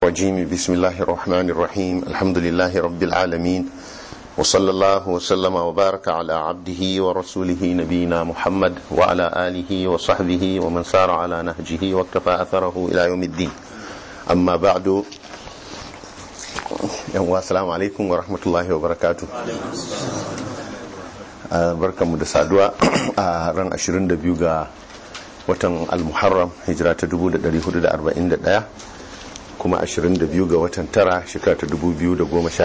الرجيم بسم الله الرحمن الرحيم الحمد لله رب العالمين وصلى الله وسلم وبارك على عبده ورسوله نبينا محمد وعلى آله وصحبه ومن سار على نهجه واكتفى أثره إلى يوم الدين أما بعد السلام عليكم ورحمة الله وبركاته barkan mu da saduwa a ran 22 ga watan al-muharram hijira ta 1441 kuma 22 ga watan tara shekara ta 2019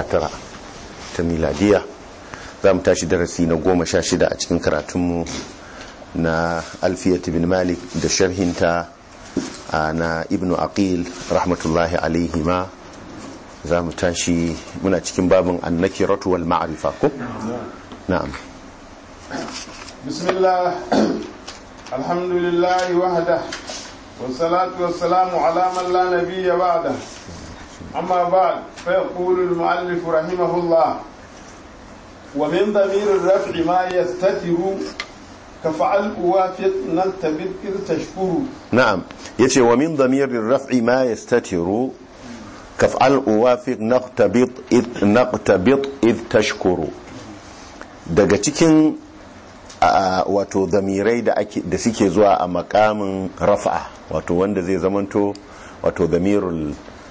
ta miladiya za mu tashi darasi na 16 a cikin karatunmu na alfiyat bin malik da sharhinta na ibnu aqil rahmatullahi alaihi ma za mu tashi muna cikin babin annakiratu wal ma'rifa ko na'am bismillah alhamdulillah wahda والصلاة والسلام على من لا نبي بعده أما بعد فيقول المؤلف رحمه الله ومن ضمير الرفع ما يستتر كفعل أوافق نلتبت إذ تشكر نعم يتي ومن ضمير الرفع ما يستتر كفعل أوافق نقتبط إذ نقتبط إذ تشكر daga cikin wato zamirai da suke zuwa a makamin rafa wato wanda zai zamanto wato zamirul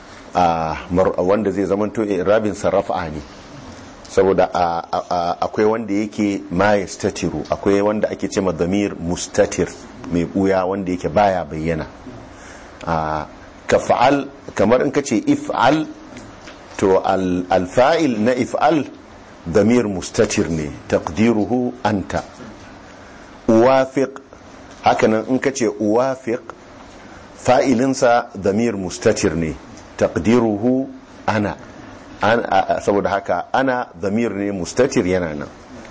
wanda zai zamanto rabinsa rafa ne saboda akwai wanda yake ma statiru akwai wanda ake ce zamir mustatir mai buya wanda yake baya bayyana ka fa'al kamar in ka ce if'al to alfa'il na if'al zamir mustatir ne taqdiruhu anta uwafiq hakanan in ka ce uwafiq fa'ilinsa damir mustatir ne taqdiruhu ana saboda haka ana damir ne mustatir yana nan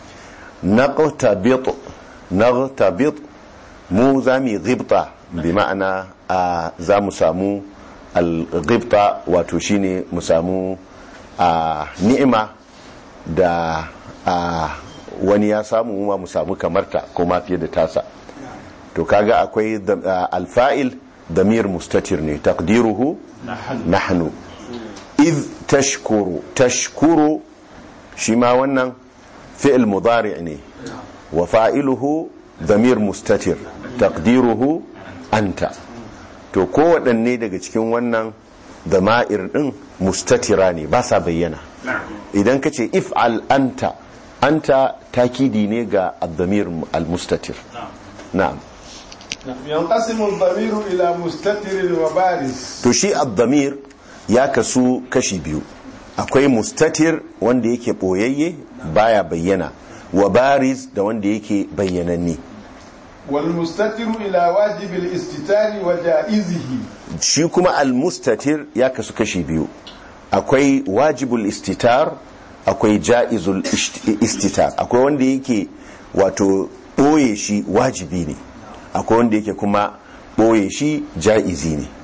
naqtabit naqtabit mu zami ghibta bi ma'ana za mu samu al-ghibta wato shine mu samu ni'ima da wani ya samu ma mu samu kamarta ko ma fiye da tasa to kaga akwai alfa'il damir mustatir ne taqdiruhu nahnu iz tashkuru tashkuru shi ma wannan fi'il mudari ne wa fa'iluhu damir mustatir taqdiruhu anta to kowaɗanne daga cikin wannan dama'ir din mustatira ne ba sa bayyana idan ka ce if'al anta anta takidi ne ga al-damir al-mustatir na'am yanqasimu al-damiru ila mustatir wa baris to shi al-damir ya kasu kashi biyu akwai mustatir wanda yake boyayye baya bayyana wa baris da wanda yake bayyananne wal mustatiru ila wajib al-istitari wa ja'izihi shi kuma al-mustatir ya kasu kashi biyu akwai wajibul istitar akwai ja'izul istitar akwai wanda yake wato ɓoye shi wajibi ne akwai wanda yake kuma ɓoye shi ja'izi ne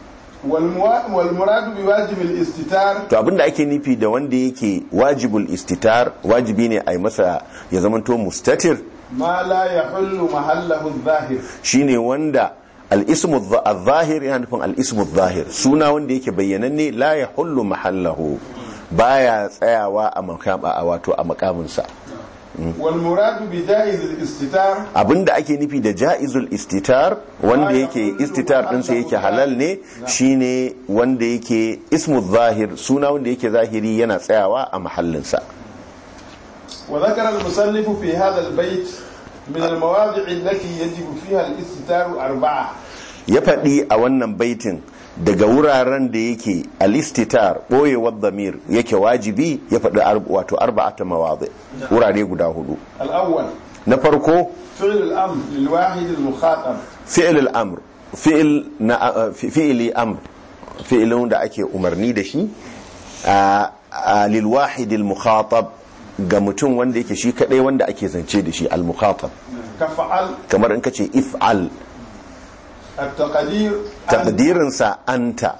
walmuradu bi wajibul istitar to abinda ake nufi da wanda yake wajibul istitar wajibi ne a yi masa ya zamanto mustatir ma la yahullu mahallahu adh-dhahir shine wanda al-ismu adh-dhahir yana nufin al-ismu adh-dhahir suna wanda yake bayyananne la yahullu mahallahu baya tsayawa a makama a wato a makaminsa walmuradu bi jaizul istitar abinda ake nufi da jaizul istitar wanda yake istitar ɗinsa yake halal ne shine wanda yake ismu zahir suna wanda yake zahiri yana tsayawa a mahallinsa وذكر المصنف في هذا البيت من المواضع التي يجب فيها الاستتار أربعة ya faɗi a wannan baitin daga wuraren da yake alistitar ɓoyewar damir yake wajibi ya faɗi wato arba'ata mawazi wurare guda hudu الأول na farko فعل الأمر للواحد المخاطب fi'il al'amr fi'il na fi'ili amr fi'ilin da ake umarni da shi a lil wahid al mukhatab ga mutum wanda yake shi kadai wanda ake zance da shi al mukhatab كفعل kamar in kace if'al التقدير taqdirinsa anta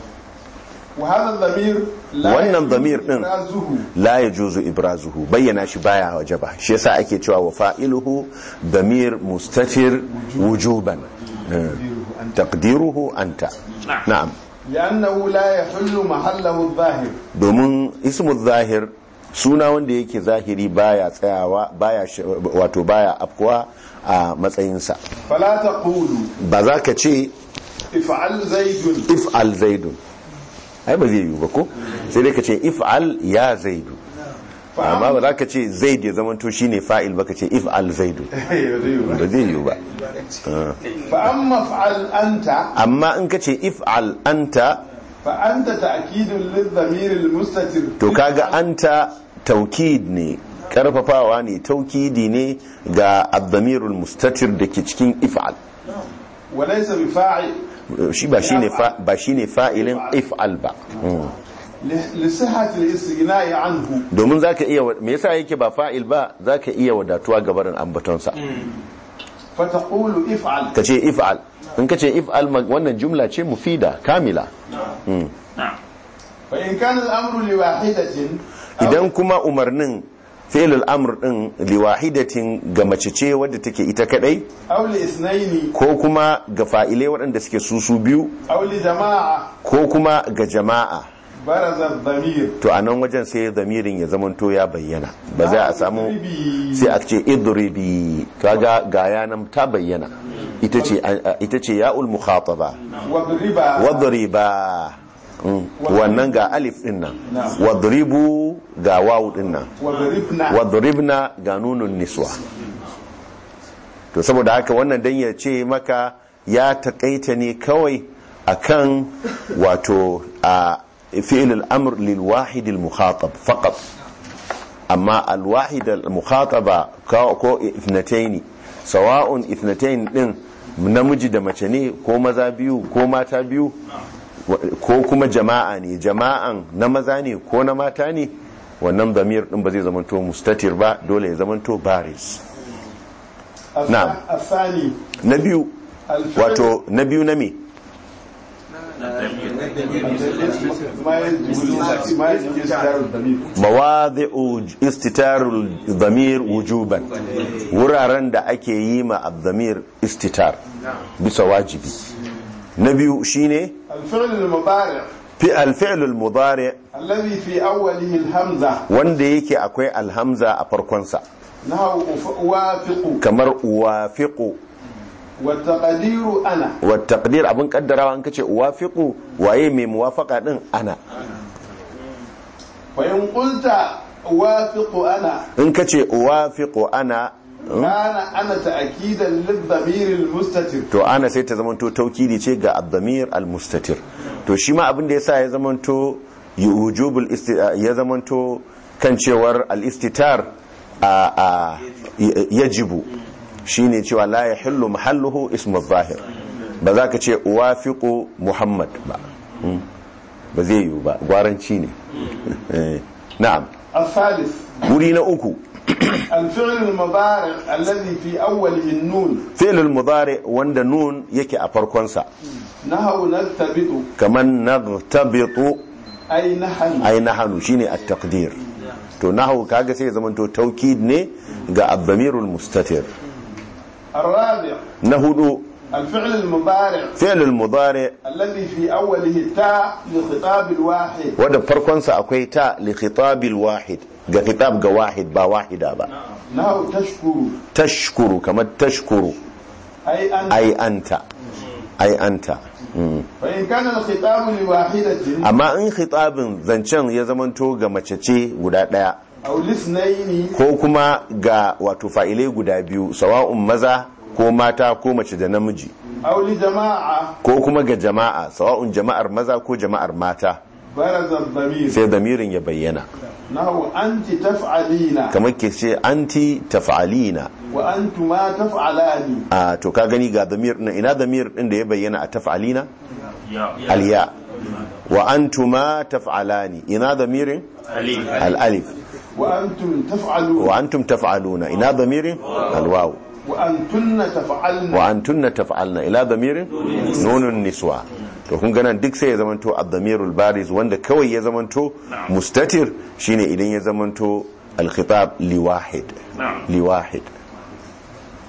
وهذا الضمير لا wannan يجوز damir din إبرازه la yajuzu ibrazuhu bayyana shi baya wajaba shi yasa ake cewa wa fa'iluhu damir mustatir wujuban taqdiruhu anta na'am لأنه لا يحل محله الظاهر domin ismu zahir suna wanda yake zahiri baya tsayawa baya sh- wato baya afkuwa a matsayinsa فلا تقول ba za ka ce افعل زيد if'al zaidun ai ba zai yiwu ba ko sai dai ka ce if'al ya zaidu amma ba za ka ce zaid ya zamanto shine fa'il ba ka ce if'al zaidu ba zai yiwu ba فأما افعل أنت amma in ka ce if'al anta فأنت تأكيد للضمير المستتر to kaga anta taukid ne karfafawa ne taukidi ne ga abdamirul mustatir da ke cikin if'al وليس بفاعل shi ba shine fa ba shine fa'ilin if'al ba Mm. لصحة الاستغناء عنه domin zaka iya wa- me yasa yake ba fa'il ba zaka iya wadatuwa ga barin ambatonsa فتقول افعل kace if'al in kace if'al ma- wannan jumla ce mufida kamila Mm. فإن كان الأمر لواحدة أو- idan kuma umarnin fi'lul amr din liwahidatin ga mace ce wadda take ita kadai أو لاثنين ko kuma ga fa'ilai waɗanda suke susu biyu أو لجماعة ko kuma ga jama'a برز الضمير to a nan wajen sai zamirin ya zamanto ya bayyana ba za a samu اضربي. sai a ce idribi kaga ga yanan ta bayyana ita ce ita ce ya'ul mukhataba واضربا wadriba Mm. wannan ga alif din nan wadribu ga wawu din nan واضربنا wadribna ga nunun niswa to saboda haka wannan dan ya ce maka ya takaita ne kawai akan wato a fi'il al-amr lil wahid al mukhatab faqat amma al wahid al mukhataba ko ko ithnatayn sawa'un ithnatayn din namiji da mace ne ko maza biyu ko mata biyu wa- ko kuma jama'a ne jama'an na maza ne ko na mata ne wannan damir din ba zai zamanto mustatir ba dole ya zamanto baris الث- نعم. الثاني na biyu الفعل wato na biyu na me ما يجب ما يجب استدار الضمير mawadhi'u istitarul damir wujuban wuraren da ake yi ma ad-damir istitar bisa wajibi na biyu shine الفعل المضارع fi al-fi'l al-mudari الذي في أوله الهمزة wanda yake akwai alhamza a farkonsa نحو أف- أوافق kamar uwafiqu والتقدير أنا wa taqdir abin kaddarawa an kace uwafiqu waye mai muwafaqa din ana فإن قلت أوافق أنا in kace uwafiqu ana كان أنا تأكيدا للضمير المستتر to ana sai ta zamanto taukidi ce ga ad-damir al-mustatir to shi ma abin da yasa ya zamanto wujubul isti- ya zamanto kan cewar al-istitar a a yajibu shine cewa la yahillu mahalluhu ismu zahir ba za ka ce uwafiqu muhammad ba Mm. ba zai yiwu ba gwaranci ne Eh, na'am الثالث wuri na uku الفعل المضارع الذي في أوله النون fi'lul mudari wanda nun yake a farkonsa نحو نرتبط kamar naghtabitu أي نحن ai nahanu shine at-taqdir to nahu kaga sai ya zamanto taukid ne ga ad-damirul mustatir الرابع na hudu الفعل المضارع fi'lul mudari الذي في أوله التاء لخطاب الواحد wanda farkon sa akwai ta li khitabil wahid ga khitab ga wahid ba wahida ba نحو تشكر tashkuru kamar tashkuru أي أنت ai anta ai anta Mm. فإن كان الخطاب لواحدة amma in khitabin zancen ya zamanto ga mace ce guda daya أو لاثنين ko kuma ga wato fa'ilai guda biyu sawa'un maza ko mata ko mace da namiji أو لجماعة ko kuma ga jama'a sawa'un jama'ar maza ko jama'ar mata برز الضمير sai damirin ya bayyana نحو أنت تفعلين kamar ke ce anti taf'alina وأنتما تفعلان a to ka gani ga damir din ina damir din da ya bayyana a taf'alina alya wa antuma taf'alani ina damirin al alif وأنتم تفعلون wa antum taf'aluna ina damirin al waw وأنتن تفعلن wa antunna taf'alna ila damirin nunun niswa to kun ganan duk sai ya zamanto ad-damirul bariz wanda kawai ya zamanto mustatir shine idan ya zamanto al-khitab li wahid li wahid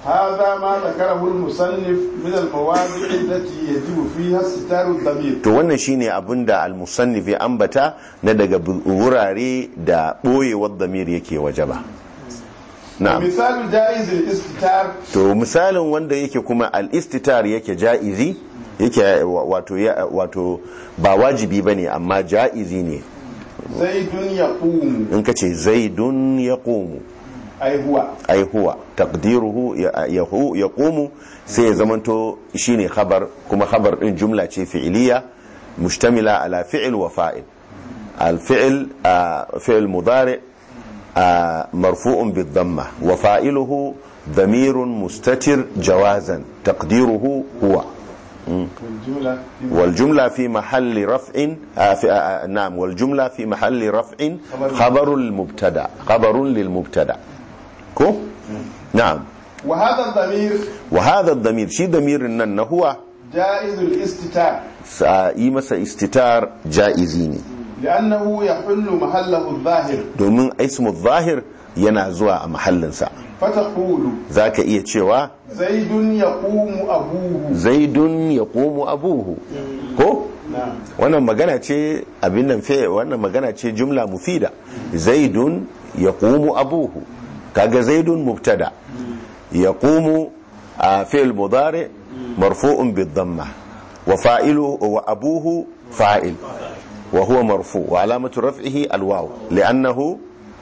هذا ما ذكره المصنف من المواضع التي يجب فيها استتار الضمير to wannan shine abin da al-musannif ya ambata na daga bu- wurare da ɓoyewar damir yake wajaba na'am مثال جائز الاستتار to misalin wanda yake kuma al-istitar yake ja'izi yake wa- wato ya- wato ba wajibi bane amma ja'izi ne زيد يقوم in ka ce zaidun yaqumu أي هو ai huwa taqdiruhu ya- yahu yaqumu sai ya zamanto shine khabar kuma khabar din jumla ce fi'iliya mushtamila ala fi'il wa fa'il al-fi'l ah, fi'l mudari ah, marfu'un bid-dhamma wa fa'iluhu dhamirun mustatir jawazan taqdiruhu huwa والجملة في والجملة في محل رفع آه في آه نعم والجملة في محل رفع خبر المبتدا خبر للمبتدا كو نعم وهذا الضمير وهذا الضمير شي ضمير ان هو جائز الاستتار yi masa istitar ja'izi ne لأنه يحل محله الظاهر domin ismu zahir yana zuwa a mahallinsa فتقول za ka iya cewa زيد يقوم أبوه zaidun ya komo abuhu ko نعم wannan magana ce abin nan fe wannan magana ce jumla mufida zaidun ya komo abuhu kaga zaidun mubtada ya komo a fi'il mudari marfu'un bid-dhamma wa fa'ilu wa abuhu fa'il wa huwa marfu wa alamatu raf'ihi al-waw li'annahu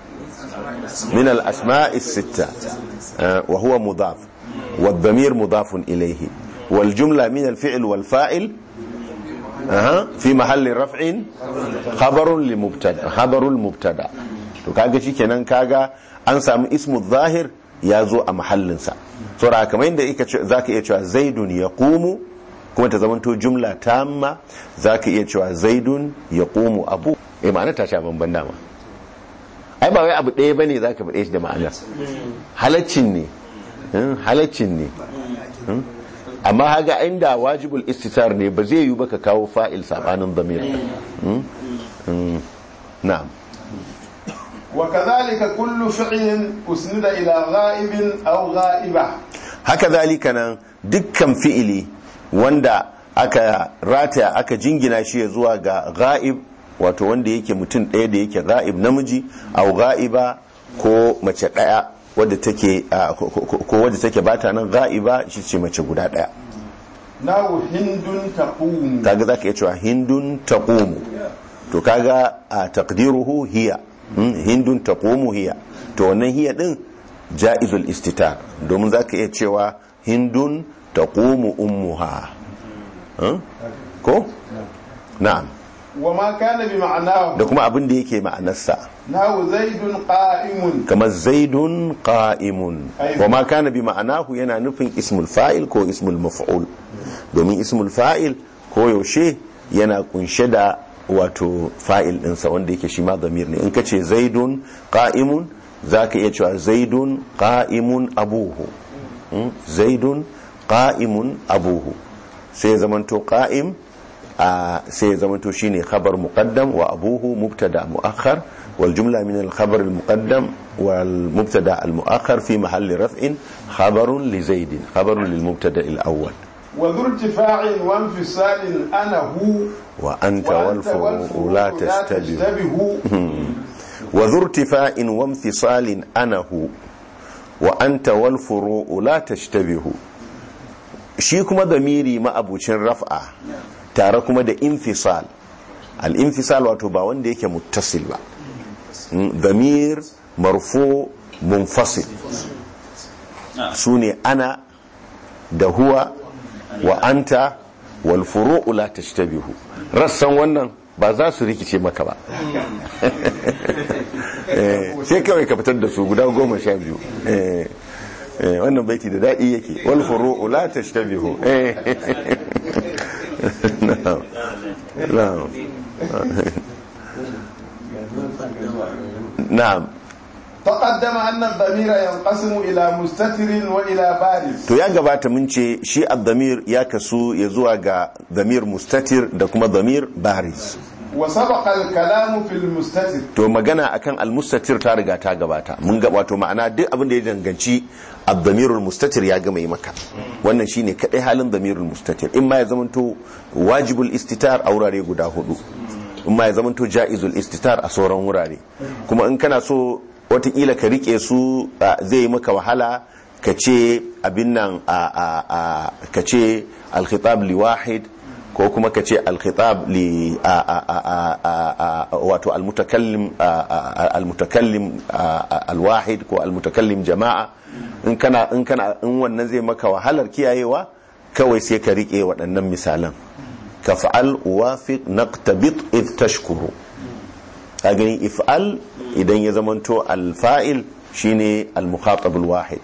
من الأسماء الستة آه، وهو مضاف والضمير مضاف إليه والجملة من الفعل والفاعل أها في محل رفع خبر لمبتدا خبر المبتدا to kaga shikenan kaga an samu ismu zahir ya zo a mahallinsa saboda kamar yadda yake ce- zaka iya cewa zaidun yaqumu kuma ta zamanto jumla tamma zaka iya cewa zaidun yaqumu abu eh ma'ana ta sha banban dama ai ba wai abu ɗaya bane zaka faɗe shi da ma'ana halaccin ne hmm, halaccin ne hmm. amma haga inda wajibul istitar ne ba zai yi ba ka kawo fa'il sabanin damir hmm. hmm. na'am وكذلك كل فعل أسند إلى غائب أو غائبة haka zalika nan dukkan fi'ili wanda aka rataya aka jingina shi ya zuwa ga ga'ib wato wanda yake mutum ɗaya da yake ga'ib namiji au ga'iba ko mace ɗaya wadda take ah, ko- ko ko wadda take bata nan ga'iba shi ce mace guda ɗaya ناو هند تقوم kaga zaka iya cewa hindun taqumu to kaga a taqdiruhu hiya hmm, hindun taqumu hiya to wannan hiya din jaizul istitar domin zaka iya cewa hindun taqumu ummuha Hmm? ko na'am وما كان بمعناه da kuma abin da yake ma'anarsa ناو زيد قائم kamar zaidun qa'imun wa ma kana bi ma'anahu yana nufin ismul fa'il ko ismul maf'ul domin ismul fa'il ko yaushe yana kunshe da wato fa'il ɗinsa wanda yake shi ma zamir ne in ka ce zaidun qa'imun za ka iya cewa zaidun qa'imun abuhu Hmm? zaidun qa'imun abuhu sai ya zamanto qa'im a sai ya zamanto shine khabar muqaddam wa abuhu mubtada muakhar wal jumla min al khabar al muqaddam wal mubtada al muakhar fi mahalli raf'in khabarun li zaid khabarun lil mubtada al awwal وذو ارتفاع وانفصال أنا هو wa anta wal furu'u la tastabihu تشتبه wa dhu irtifa'in wa imtisalin anahu wa anta wal furu'u la tashtabihu shi kuma damiri ma'abucin raf'a tare kuma da infisal al-infisal wato ba wanda yake muttasil ba Mm, damir marfu munfasil su ne ana da huwa wa anta wal furu'u la tashtabihu rassan wannan ba za su rikice maka ba Eh, sai kawai ka fitar da su guda goma sha biyu Eh, eh, wannan baiti da daɗi yake wal furu'u la tashtabihu Eh. na'am na'am na'am تقدم أن الضمير ينقسم إلى مستتر وإلى بارز to ya gabata mun ce shi ad-damir ya kasu ya zuwa ga damir mustatir da kuma damir bariz wa sabaqa al-kalamu fil mustatir to magana akan almustatir ta riga ta gabata mun ga wato ma'ana duk abin da ya danganci ad-damirul mustatir ya gama yi maka wannan shine kadai halin damirul mustatir in ma ya zamanto wajibul istitar a wurare guda hudu in ma ya zamanto jaizul istitar a sauran wurare kuma in kana so watakila ka rike su ah, zai yi maka wahala ka ce abin nan a a a ka ce al-khitab li wahid ko kuma ka ce alkhitab li a- a- a- a- a- a- wato almutakallim a- a- almutakallim a- a- alwahid ko almutakallim jama'a in kana in kana in wannan zai maka wahalar kiyayewa kawai sai ka rike waɗannan misalan ka fa'al wafiq naqtabit id tashkuru ka gani if'al idan ya zamanto alfa'il shine almukhatab alwahid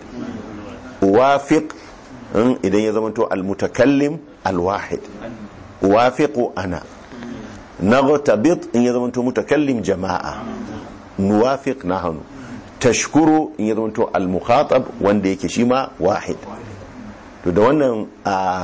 wafiq in idan ya zamanto almutakallim alwahid uwafiqu ana naghtabit in ya zamanto mutakallim jama'a nuwafiq nahnu tashkuru in ya zamanto al-mukhatab wanda yake shi ma wahid to da wannan a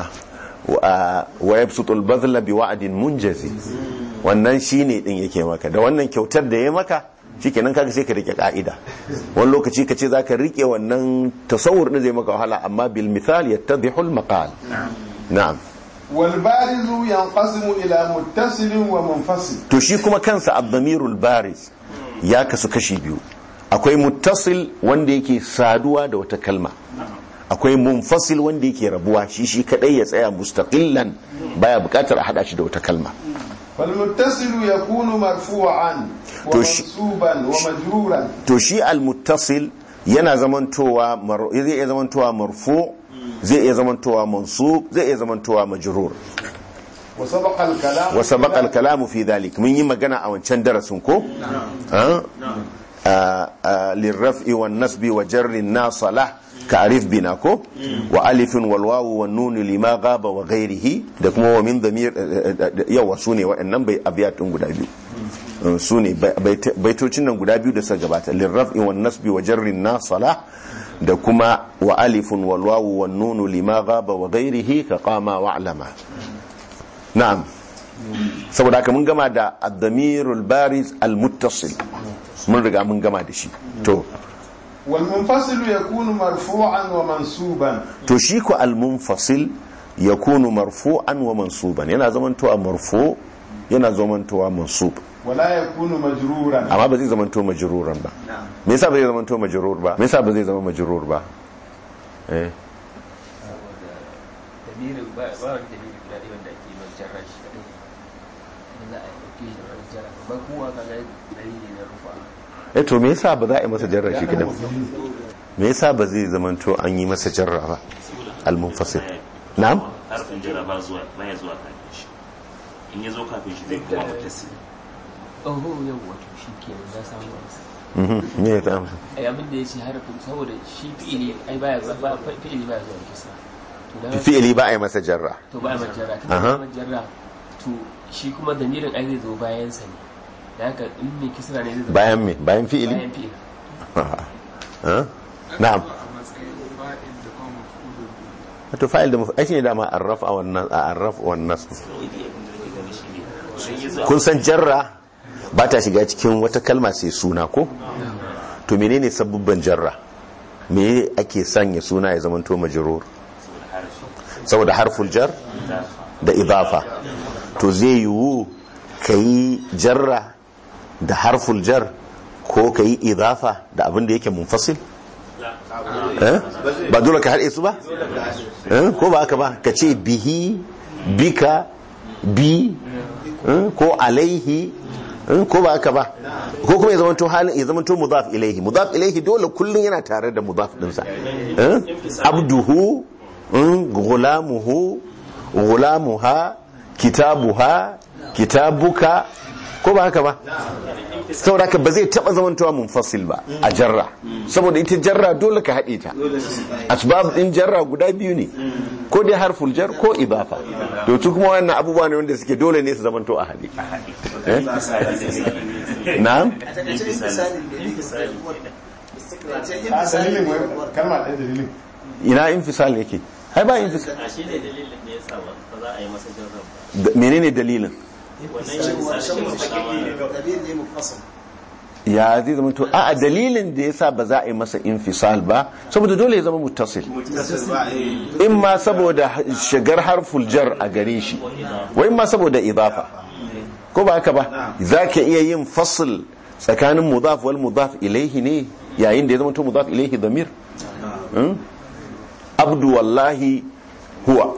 wa yabsutu al-badhla bi wa'din munjazi wannan shine din yake maka da wannan kyautar da ya maka shikenan kaga sai ka rike ka'ida wani lokaci ka ce zaka rike wannan tasawur din zai maka wahala amma bil mithal yattadhihu al-maqal na'am wal barizu yanqasimu ila muttasilin wa munfasil to shi kuma kansa abdamirul bariz ya kasu kashi biyu akwai muttasil wanda yake saduwa da wata kalma akwai munfasil wanda yake rabuwa shi shi kadai ya tsaya mustaqillan baya bukatar a hada shi da wata kalma fal muttasilu yakunu marfu'an wa To shi- mansuban wa majruran to shi almuttasil yana zamantowa mar- zai iya zamantowa marfu zai iya zamantowa mansub zai iya zamantowa majrur wa sabaqa al-kalam wa sabaqa al-kalamu fi dhalik mun yi magana a wancan darasin ko Ah? Ah, ah, lirraf'i wan nasbi wa jarri nasala ka'rif bina ko wa alifin wal wawu wan nun lima ghaba wa ghairihi da kuma wa min dhamir yawa sune wa'annan bai abiyatun guda biyu Uh, sune bai- bai- baitocin nan guda biyu da suka gabata lirraf'i wan nasbi wa jarri nasala da kuma wa alifun wal wawu wan nun lima ghaba wa ghairihi ka qama wa'lama na'am saboda haka mun gama da ad-damirul bariz al-muttasil mun riga mun gama da shi to wal munfasilu yakunu marfu'an wa mansuban to shi ko al-munfasil yakunu marfu'an wa mansuban yana zamantowa marfu yana zamantowa mansub wala yakunu majruran amma ba zai zamanto majruran ba me yasa ba zai zamanto majrur ba me yasa ba zai zama majrur ba eh dalilin ba ba wani dalili guda ɗaya wanda ake mai jarra shi kaɗai wanda za a ɗauke shi da wani jarra ba kowa ka ga dalili na rufa eh to me yasa ba za a yi masa jarra shi kidan me yasa ba zai zamanto an yi masa jarra ba al-munfasil na'am harfin jira ba zuwa baya zuwa kafin shi in ya zo kafin shi zai kuma mutasi oho yau wato shi ke na samu amsa mhm me ya ta amsa ai abin da ya ce harafin saboda shi fi'ili ai baya zuwa ba fi'ili baya zuwa kisa to dan fi'ili ba a yi masa jarra to ba mai jarra to Aha. ba mai jarra to shi kuma damirin ai zai zo bayan sa ne da haka in mai kisra ne zai zo bayan me bayan fi'ili bayan fi'ili ha na'am to fa'il da ai shine dama arraf a wannan a arraf wan nasb kun san jarra ba ta shiga cikin wata kalma sai suna ko to menene sabubban jarra me ake sanya suna ya zamanto majrur saboda harful jar da idafa to zai yiwu kayi jarra da harful jar ko kayi idafa da abin da yake munfasil Eh? ba dole ka haɗe su ba Eh? ko ba haka ba ka ce bihi bika bi eh? ko alaihi eh? ko ba haka ba ko kuma ya zamanto halin ya zamanto mudaf ilaihi mudaf ilaihi dole kullun yana tare da mudaf dinsa eh? abduhu eh? gulamuhu gulamuha kitabuha kitabuka ko ba haka ba saboda haka ba zai taba zamantowa munfasil ba a jarra saboda ita jarra dole ka haɗe ta asbab din jarra guda biyu ne ko dai harful jar ko idafa to su kuma wannan abubuwa ne wanda suke dole ne su zamanto a haɗe Eh? na'am a dalilin wai kalma ɗaya dalilin ina infisal yake ai ba infisal a shi ne dalilin da ya sa ba za a yi masa jarra Da- menene dalilin ya zai zama to a dalilin da yasa ba za a yi masa infisal ba saboda dole ya zama muttasil in ma saboda shigar harful jar a gare shi wai ma saboda idafa ko ba haka ba za ka iya yin fasl tsakanin mudaf wal mudaf ilaihi ne yayin da ya zama to mudaf ilaihi damir Hmm? abdu wallahi huwa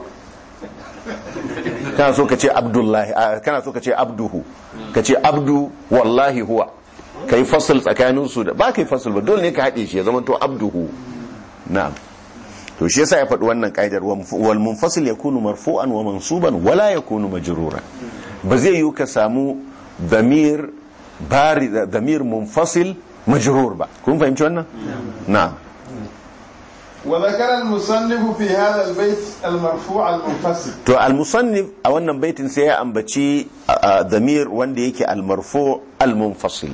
kana so ka ce abdullahi a, kana so ka ce abduhu ka ce abdu wallahi huwa ka yi fasl tsakanin su da ba ka yi fasl ba dole ne ka haɗe shi ya zama to abduhu na'am to shi yasa ya faɗi wannan ƙa'idar wal munfasil yakunu marfu'an wa mansuban wala yakunu majruran ba zai yi ka samu damir bari damir munfasil majrur ba kun fahimci wannan na'am وذكر المصنف في هذا البيت المرفوع المنفصل to al-musannif a wannan baitin sai ya ambaci a- a damir wanda yake al-marfu al-munfasil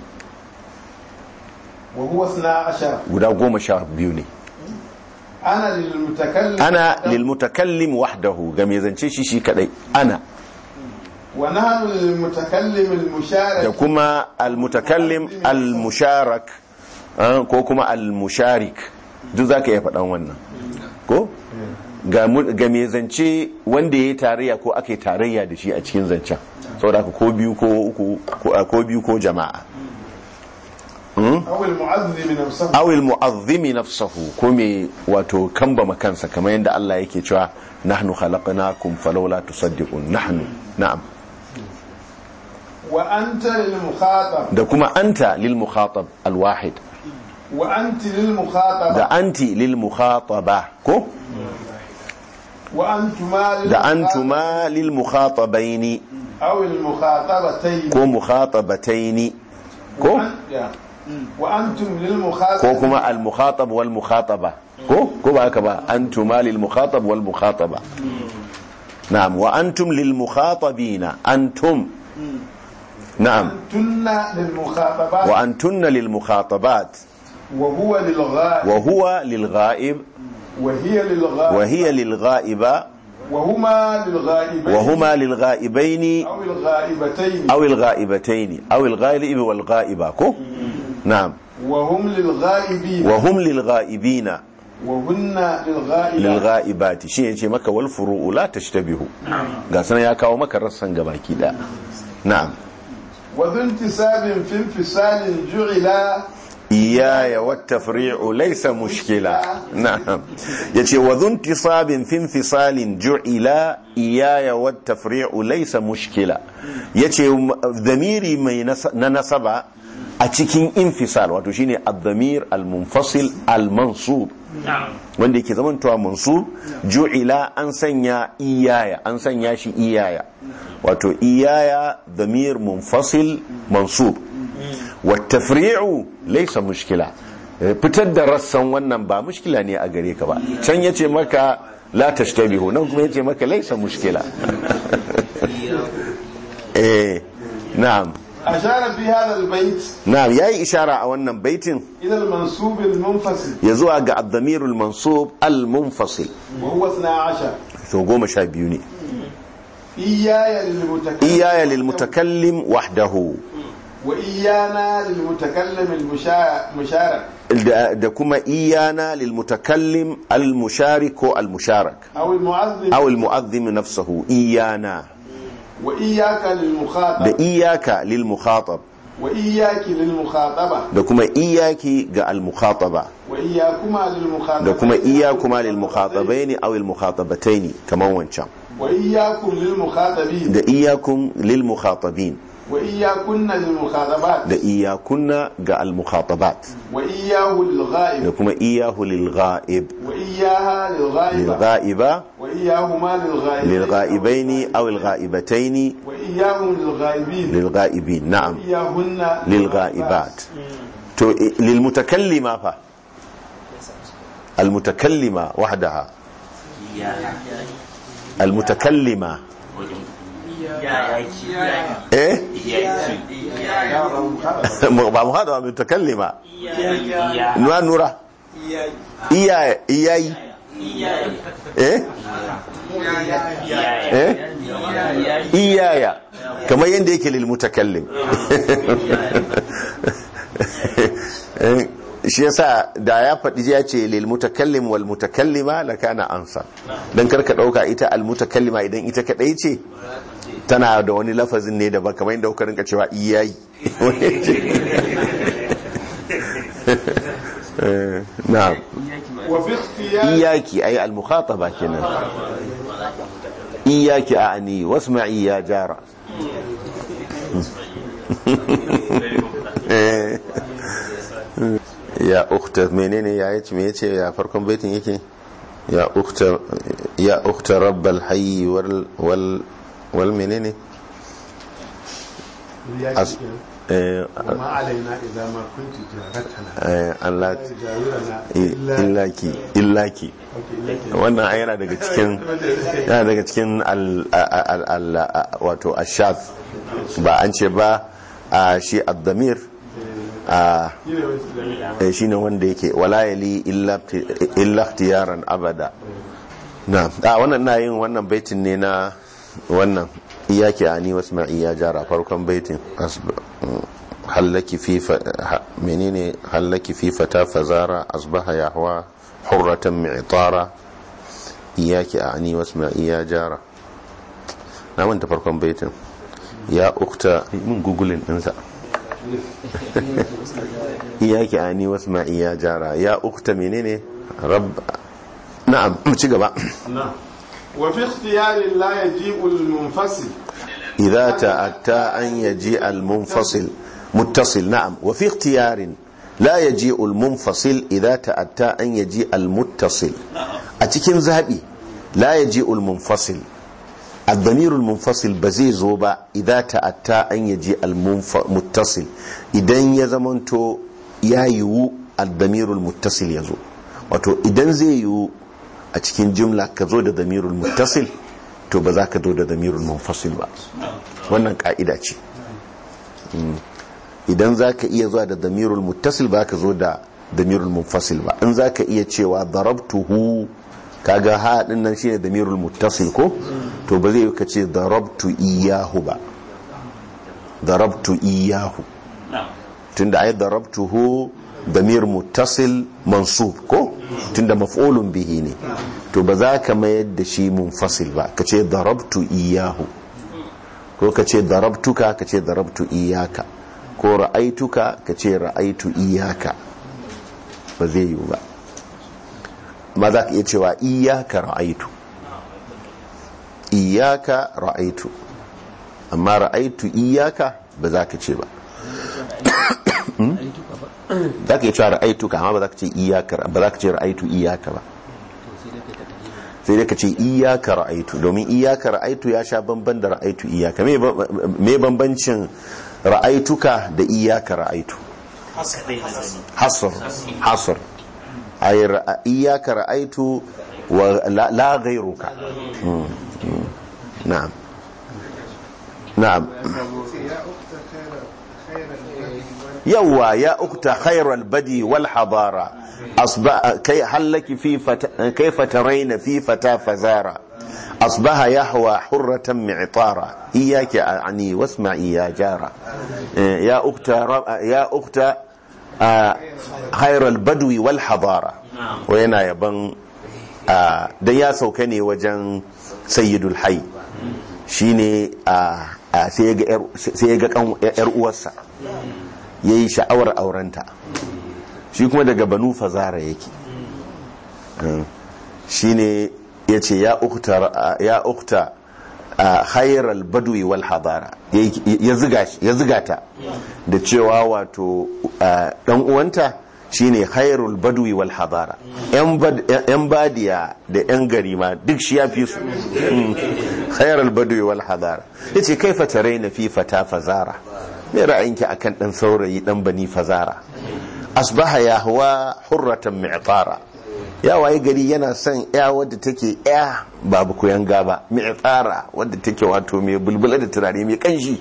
وهو 12 guda goma sha biyu ne أنا للمتكلم ana lil mutakallim wahdahu ga mai zance shi shi kadai ana ونحن للمتكلم da المشارك kuma al-mutakallim al-musharak ah, ko kuma al-musharik duk zaka iya faɗan wannan ko ga mu- ga mai zance wanda ya yi tarayya ko aka yi tarayya da shi a cikin zancen saboda haka ko biyu ko uku ko- ko biyu ko jama'a أو المعذب نفسه awil mu'azzimi nafsahu ko me wato kambama kansa kamar yadda Allah yake cewa nahnu khalaqnakum falawla tusaddiqun nahnu na'am وأنت للمخاطب da kuma anta lil mukhatab al wahid وأنت للمخاطب da anti lil mukhataba ko وأنتما da للمخاطب antuma lil mukhatabaini أو المخاطبتين ko mukhatabataini ko وأن- يا. وأنتم للمخاطب ko kuma al mukhatab wal mukhataba ko ko ba haka ba antuma lil mukhatab wal mukhataba na'am wa antum lil mukhatabina antum na'am أنتن للمخاطبات وأنتن للمخاطبات وهو للغائب وهو للغائب وهي للغائب وهي للغائبة وهما للغائبين وهما للغائبين أو الغائبتين أو الغائبتين أو الغائب والغائبة كو نعم وهم للغائبين وهم للغائبين وهن للغائبات للغائبات شيء يجي مكة والفروع لا تشتبه قاسنا يا كاو مكة رسن قباكي لا نعم وذو انتساب في انفصال جعل إياي والتفريع ليس مشكلة نعم يتي وذو انتصاب في انفصال جعل إياي والتفريع ليس مشكلة يتي ضميري من ننصب أتكين انفصال وتشيني الضمير المنفصل المنصوب wanda yake zamantowa mansub ju'ila an sanya iyaya an sanya shi iyaya wato iyaya damir munfasil mansub wa tafri'u laysa mushkila fitar da rassan wannan ba mushkila ne a gare ka ba can yace maka la tashtabihu nan kuma yace maka laysa mushkila eh na'am أشار في هذا البيت na'am yayi ishara a wannan baitin إلى المنصوب المنفصل ya zuwa ga ad-damirul mansub al-munfasil وهو 12 to goma sha biyu ne إياي للمتكلم iyaya lil mutakallim wahdahu وإيانا للمتكلم المشا- المشارك da da kuma iyana lil mutakallim al musharik ko al musharak أو المعذب aw al mu'azzim nafsuhu iyana وإياك da للمخاطب iyaka lil mukhatab وإياك للمخاطبة da kuma iyaki ga al mukhataba وإياكما للمخاطبة da kuma iyakuma lil mukhatabaini aw al mukhatabataini kaman wancan وإياكم للمخاطبين da iyakum lil mukhatabin وإياكن للمخاطبات da iyakunna ga al mukhatabat وإياه da للغائب kuma iyahu lil ghaib وإياها lil للغائبة ghaiba وإياهما للغائبين lil ghaibaini aw al ghaibataini وإياهم للغائبين lil ghaibin na'am وإياهن للغائبات تو للمتكلمة فا المتكلمة وحدها المتكلمة ايه ba mu hada متكلمة نوع نورا إياي إياي eh eh iyaya kamar yadda yake lil mutakallim Eh, shi yasa da ya faɗi ya ce lil mutakallim wal mutakallima la kana ansa dan karka dauka ita al mutakallima idan ita kadai ce tana da wani lafazin ne daban kamar yadda kuka rinka cewa iyayi Eh, na'am وفي اختيار iyaki ay al mukhataba kenan iyaki a'ni wasma'i ya jara Eh. ya ukhta menene ya yace me yace ya farkon baitin yake ya ukhta ya ukhta rabbal hayy wal wal wal menene As- eh, وما علينا إذا ما كنت جارتنا eh, Allah جاورنا illaki illaki wannan ai yana daga cikin yana daga cikin al al- al- wato ashaz ba an ce ba a shi ad-damir a eh, shine wanda yake wala yali illa illa ikhtiyaran abada na a wannan na yin wannan baitin ne na wannan iyaki ani wasma'i ya jara farkon baitin asba- hallaki fi fa- ha- menene hallaki fi fata fazara asbaha yahwa hurratan mi'tara iyaki ani wasma'i ya jara na manta farkon baitin ya ukta mun gugulin dinsa iyaki ani wasma'i ya jara ya ukta menene rabb na'am mu ci gaba نعم وفي اختيار لا يجيء المنفصل إذا تأتى أن يجيء المنفصل متصل نعم وفي اختيار لا يجيء المنفصل إذا تأتى أن يجيء المتصل أتكين ذهبي لا يجيء المنفصل الضمير المنفصل بزي زوبا إذا تأتى أن يجيء المتصل إذن يزمنتو يا يو الضمير المتصل يزو wato idan zai yiwu a cikin jumla ka zo da damirul muttasil to ba za ka zo da damirul munfasil ba wannan ka'ida ce Mm. idan za ka iya zuwa da damirul muttasil ba ka zo da damirul munfasil ba in za ka iya cewa darabtuhu kaga ha din nan shine damirul muttasil ko to ba zai yi ka ce darabtu iyahu ba darabtu iyahu tunda ai darabtuhu damir muttasil mansub ko tunda maf'ulun bihi ne to ba za ka mayar da shi munfasil ba ka ce darabtu iyahu ko ka ce darabtuka ka ce darabtu iyaka ko ra'aituka ka ce ra'aitu iyaka ba zai yiwu ba amma za ka iya cewa iyaka ra'aitu iyaka ra'aitu amma ra'aitu iyaka ba za ka ce ba za ka iya cewa ra'aituka amma ba za ka ce iyaka ba za ka ce ra'aitu iyaka ba sai dai ka ce iyaka ra'aitu domin iyaka ra'aitu ya sha bamban da ra'aitu iyaka me ba- me bambancin ra'aituka da iyaka ra'aitu hasr hasr ay ra- iyaka ra'aitu wa la la ghayruka Mm, mm. na'am na'am يوا يا أخت خير البدي والحضارة أصبح كي هل لك في فت... كيف ترين في فتى فزارة أصبح يهوى حرة معطارة إياك يعني واسمعي يا جارة يا أخت ر... يا أخت آه، خير البدو والحضارة وينا يبن آه، da ya sauka ne wajen sayyidul hai shine a sai ya ga yar- sai ya ga kan yar uwarsa ya yi sha'awar aurenta shi kuma daga banu fazara yake shi ne ya ce ya ukta a khairar badwi wal hadara ya ziga ta da cewa wato dan uwanta shine khairul badwi wal hadara yan badiya da yan gari ma duk shi ya fi su khairul badwi wal hadara yace kaifa taraina fi fata fazara me ra'ayinki akan dan saurayi dan bani fazara asbaha yahwa hurratan mi'tara ya waye gari yana son ya wadda take ya babu koyan gaba mi'tara wadda take wato mai bulbula da turare mai kanshi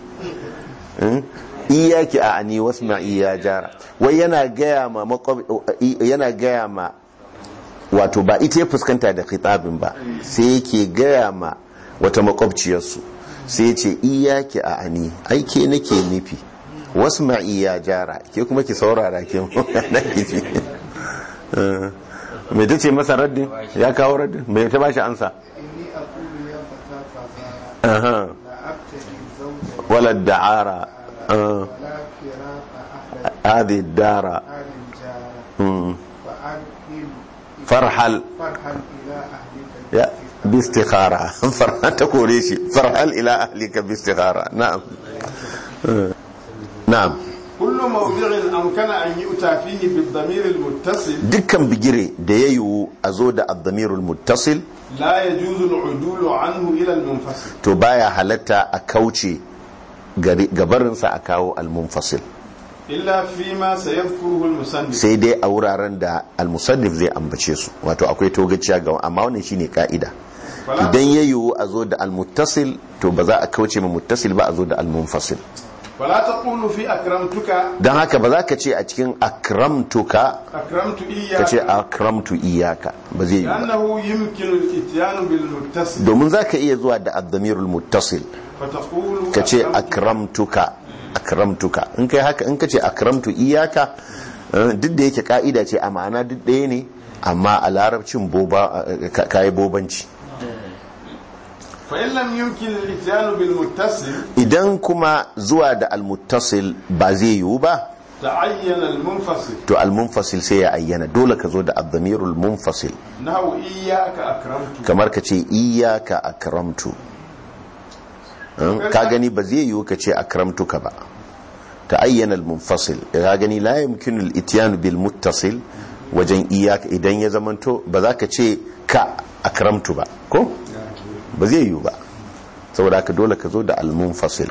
iyaki a ani wasma'i ya jara wai yana gaya ma yana gaya ma wato ba ita ya fuskanta da khitabin ba sai yake gaya ma wata makwabciyarsu sai ya ce iyaki a ani aike nake nufi wasu ma'i ya jara ke kuma ki saurara ke na kifi mai ta ce masa raddin ya kawo raddin mai ta bashi ansa إني أقول يا فتاة فزا Aha. لا أبتغي زوجا wala da'ara Ah, ولا فراق أحد هذه الدار آل جارة مم. فأرحل فرحل فرحل إلى أهلك ya باستخارة فرحل تقولي شيء فرحل إلى أهلك باستخارة نعم آه. نعم كل موضع أمكن أن يؤتى فيه بالضمير المتصل dukkan bigire da ya yiwu a zo da addamirul muttasil لا يجوز العدول عنه إلى المنفصل to baya halatta a kauce gari- gabarinsa a kawo almunfasil إلا فيما سيذكره المصنف sai dai a wuraren da almusannif zai ambace su wato akwai togaciya ga amma wannan shine ka'ida Fala- idan ya yiwu a zo da almuttasil to ba za a kauce ma muttasil ba a zo da almunfasil ولا تقول في أكرمتك don haka ba za ka ce a cikin akramtuka أكرمت ka ce إياك akramtu iyaka ba zai yi ba لأنه يمكن الإتيان بالمتصل domin za ka iya zuwa da addamirul muttasil فتقول ka ce أكرمت akramtuka akramtuka in kai haka in ka ce akramtu iyaka eh, duk da yake ka'ida ce a ma'ana duk ɗaya ne amma a larabcin boba eh, ka- kayi bobanci فإن لم يمكن الإتيان بالمتصل idan kuma zuwa da almuttasil ba zai yiwu ba تعين المنفصل to almunfasil sai ya ayyana dole ka zo da addamirul munfasil نحو إياك أكرمت kamar ka ce iyaka akramtu Eh, ka gani ba zai yiwu ka ce akramtuka ba ta ayyana al-munfasil ka gani la yumkinu al-ityan bil muttasil wajen iyaka idan ya zamanto ba za ka ce ka akramtu ba ko ba zai yiwu ba saboda haka dole ka zo da al-munfasil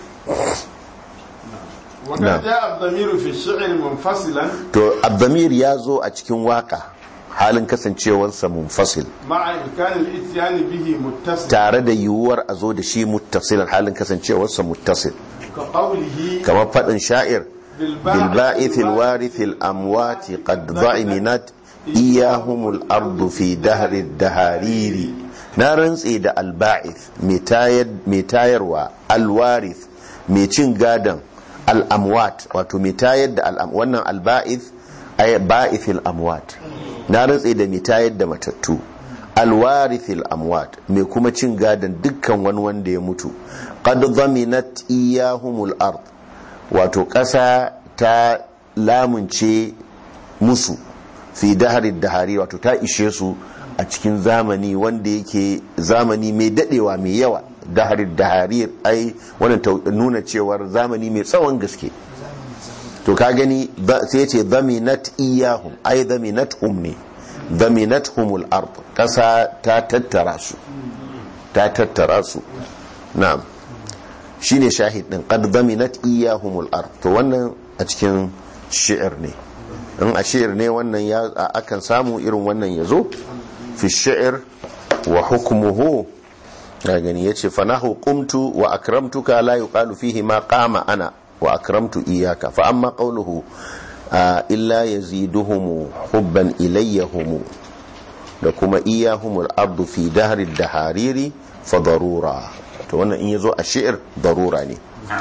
وقد نعم. جاء الضمير في الشعر منفصلا to abdamir ya zo a cikin waka halin kasancewarsa munfasil مع إمكان الإتيان به متصل tare da yiwuwar a zo da shi muttasilan halin kasancewarsa muttasil كقوله kamar faɗin sha'ir بالبائث الوارث الأموات قد ضعمنت إياهم الأرض في دهر الدهارير نارنس إذا البائث متاير والوارث ميتين قادم الأموات واتو متاير الأم وانا البائث أي بائث الأموات نارنس إذا متاير متتو الوارث الأموات ميكوما تين قادم دكا وان وان دي متو قد ضمنت إياهم الأرض wato ƙasa ta lamunce musu fi daharin dahari wato ta ishe su a cikin zamani wanda yake zamani mai dadewa mai yawa daharin dahari ai wannan ta nuna cewar zamani mai tsawon gaske to ka gani ba- sai ce zaminat iyahum ai zaminat hum ne zaminat humul ard ƙasa ta tattara su ta tattara su na'am shine shahid din qad daminat iyahumul ard to wannan a cikin shi'ir ne in a shi'ir ne wannan ya a- akan samu irin wannan yazo fi shi'ir wa hukmuhu ga gani yace fanahu qumtu wa akramtuka la yuqalu fihi ma qama ana wa akramtu iyaka fa amma qawluhu ah, illa yaziduhum hubban ilayyahum da kuma iyahumul ardu fi dahri dahariri fa darura to wannan in yazo a shi'ir darura ne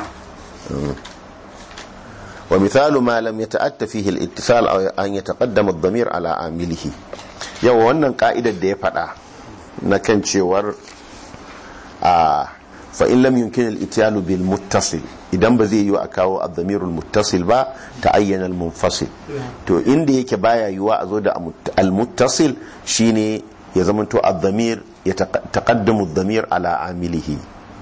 wa mithalu ma lam yata'atta fihi al-ittisal aw an yataqaddama ad-damir ala amilihi yawa wannan ka'idar da ya fada na kan cewar a fa in lam yumkin al-ityalu bil muttasil idan ba zai yi a kawo ad-damir al-muttasil ba ta'ayyana al-munfasil to inda yake baya yiwa a zo da al-muttasil shine ya zamanto ad-damir ya taqaddamu ad-damir ala amilihi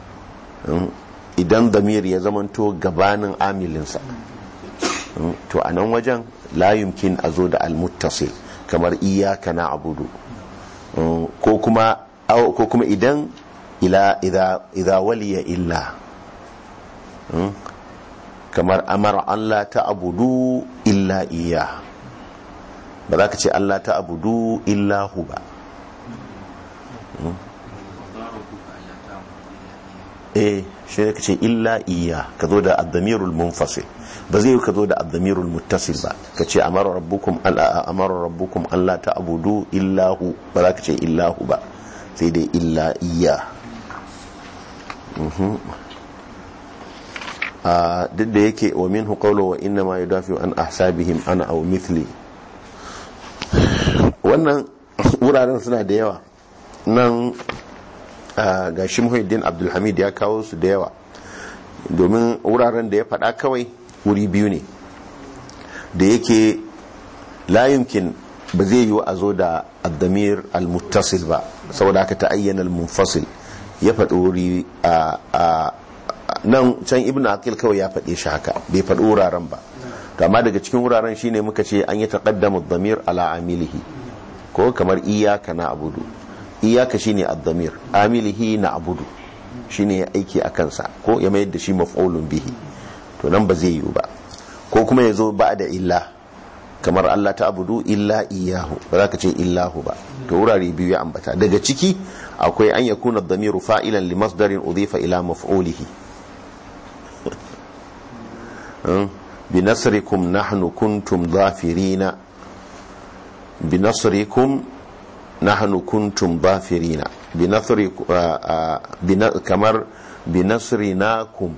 idan damir ya zamanto gabanin amilinsa to a nan wajen la yumkin a zo da almuttasil kamar iyaka na abudu ko kuma ko kuma idan ila idha waliya illa kamar amara Allah ta abudu illa iya ba za ka ce Allah ta abudu illa hu ba eh shi ne ka ce illa iya ka zo da addamirul munfasil ba zai yi ka zo da addamirul muttasil ba ka ce amara rabbukum alla amara rabbukum alla ta'budu illahu ba za ka ce illahu ba sai dai illa iya Mhm. a duk da yake wa minhu qawlu wa inna ma yudafi an ahsabihim ana aw mithli wannan wuraren suna da yawa nan ga shi muhiddin abdulhamid ya kawo su da yawa domin wuraren da ya faɗa kawai wuri biyu ne da yake layunkin ba zai yi a zo da addamir al-muttasil ba saboda haka ta ayyana al-munfasil ya faɗi wuri a nan can ibn aqil kawai ya faɗe shi haka bai faɗi wuraren ba to amma daga cikin wuraren shine muka ce an yi taqaddamu ad-damir ala amilihi ko kamar iyaka na abudu iyaka shine ad-damir amilihi na abudu shine ya aiki a kansa ko ya mayar da shi maf'ulun bihi to nan ba zai yiwu ba ko kuma ya zo ba da illa kamar Allah ta abudu illa iyahu ba za ka ce illahu ba to wurare biyu ya ambata daga ciki akwai an yakuna ad-damiru fa'ilan li masdarin udhifa ila maf'ulihi بنصركم نحن كنتم ظافرين بنصركم نحن كنتم ظافرين بنصر كمر بنصرناكم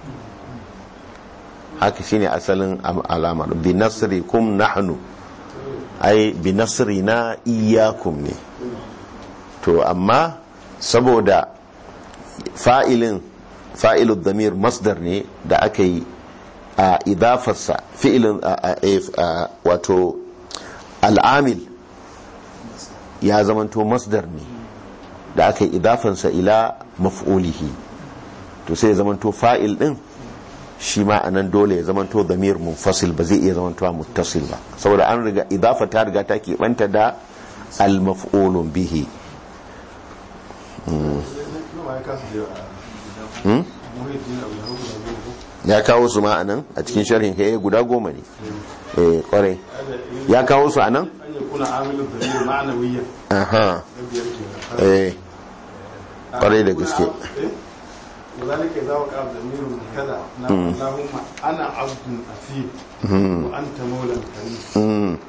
haka shine asalin alamar binasrikum nahnu ai binasrina iyakum ne to amma saboda fa'ilin fa'ilud damir masdar ne da aka yi a idafarsa fi'ilin wato al'amil ya zamanto masdar ne da aka yi idafansa ila maf'ulihi to sai ya zamanto fa'il din shi ma a nan dole ya zamanto damir munfasil ba zai iya zamantowa muttasil ba saboda an riga idafa ta riga ta keɓanta da al-maf'ulun bihi ya kawo su ma a nan a cikin sharhin kai guda goma ne eh kwarai ya kawo su a nan aha eh kwarai da gaske وذلك إذا وقع ضمير كذا اللهم أنا عبد أثيم وأنت مولى كريم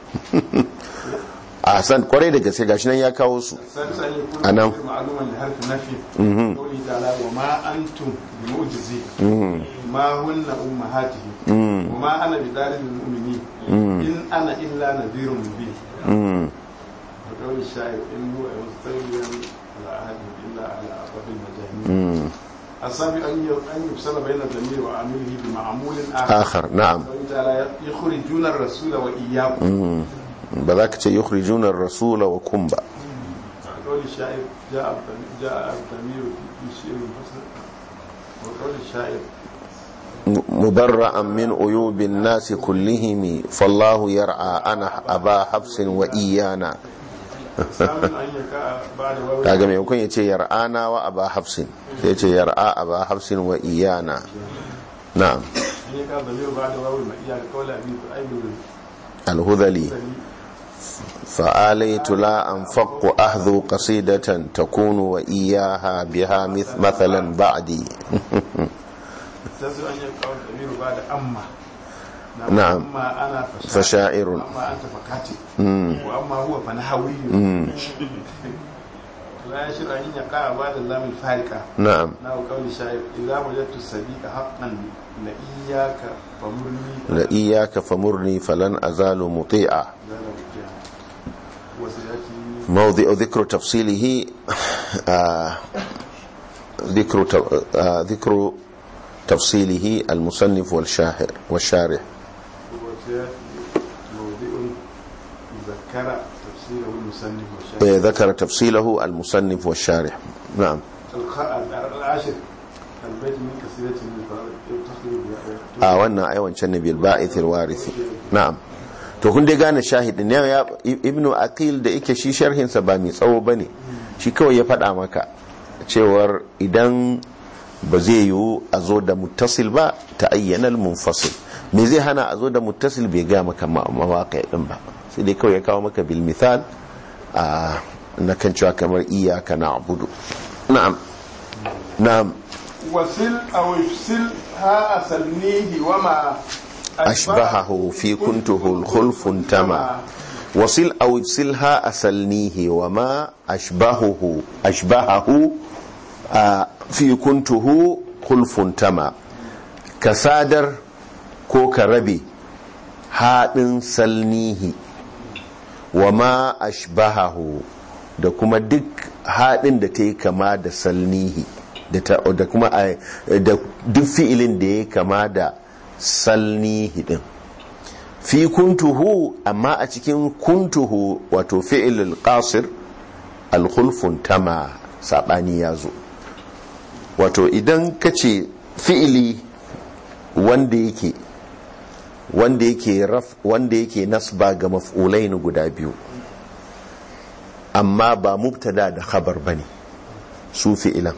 a san kwarai da gaske gashi nan ya kawo su a nan معلوما لحرف نفي قوله تعالى وما أنتم بمعجزين ما هن أمهاتهم وما أنا بدار المؤمنين إن أنا إلا نذير مبين وقول الشاعر إن هو مستوليا على عهده إلا على أطراف المجانين السابق أن أن يفصل بين الضمير وعامله بمعمول آخر آخر نعم قوله تعالى يخرجون الرسول وإياكم ba za ka ce yukhrijuna ar-rasula wa kum ba وقول الشاعر جاء الضمير جاء الضمير في شيء منفصل وقول الشاعر مبرأ من عيوب الناس كلهم فالله يرعى أنا أبا حفص وإيانا سامن أن يقع بعد واو kaga mai hukun yace yar'ana wa aba hafsin sai yace yar'a aba hafsin wa iyana na'am أن يقع الضمير بعد واو المئية قول أبي أيوب الهذلي فآليت لا أنفق أحذو قصيدة تكون وإياها بها مث- مثلا بعدي تسر أن يقع الضمير بعد أما نعم. أما أنا فشاعر. أما أنت فكاتب وأما هو فنحوي لا يشير أن يقع بعد اللام الفارقة نعم نحو قول الشاعر إذا وجدت الصديق حقا لإياك فمرني لإياك فمرني فلن أزال مطيعا وسيأتي موضع ذكر تفصيله آه، ذكر ت- آه، ذكر تفصيله المصنف والشاهر والشارح وسيأتي موضع ذكر تفسيره المصنف آه، والشاهد ذكر تفصيله المصنف والشارح نعم الخ- العاشر البيت من كثيرة من تخرج a wannan ai wancan ne bil ba'ithil warithi na'am to kun dai gane shahidin ne ya ibnu aqil da yake shi sharhin sa ba mai tsawo bane shi kawai ya faɗa maka cewar idan ba zai yiwu a zo da muttasil ba ta ayyana munfasil me zai hana a zo da muttasil bai ga maka mawaƙi din ba sai dai kawai ya kawo maka bil misal a na kan cewa kamar iyaka na'budu na'am na'am وصل أو افصل ها أسلنيه وما أشبهه في كنته الخلف انتمى وصل أو افصلها أسلنيه وما أشبهه أشبهه آه، في كنته خلف انتمى كسادر ko ka rabe haɗin salnihi wa ma ashbahahu da kuma duk haɗin da ta yi kama da salnihi da ta- da kuma a- da duk fi'ilin da ya yi kama da salnihi din fi kuntuhu amma a cikin kuntuhu wato fi'ilul qasir alkhulfun tama sabani ya zo wato idan ka ce fi'ili wanda yake wanda yake raf wanda yake nasba ga maf'ulain guda biyu amma ba mubtada da khabar bane su fi'ilan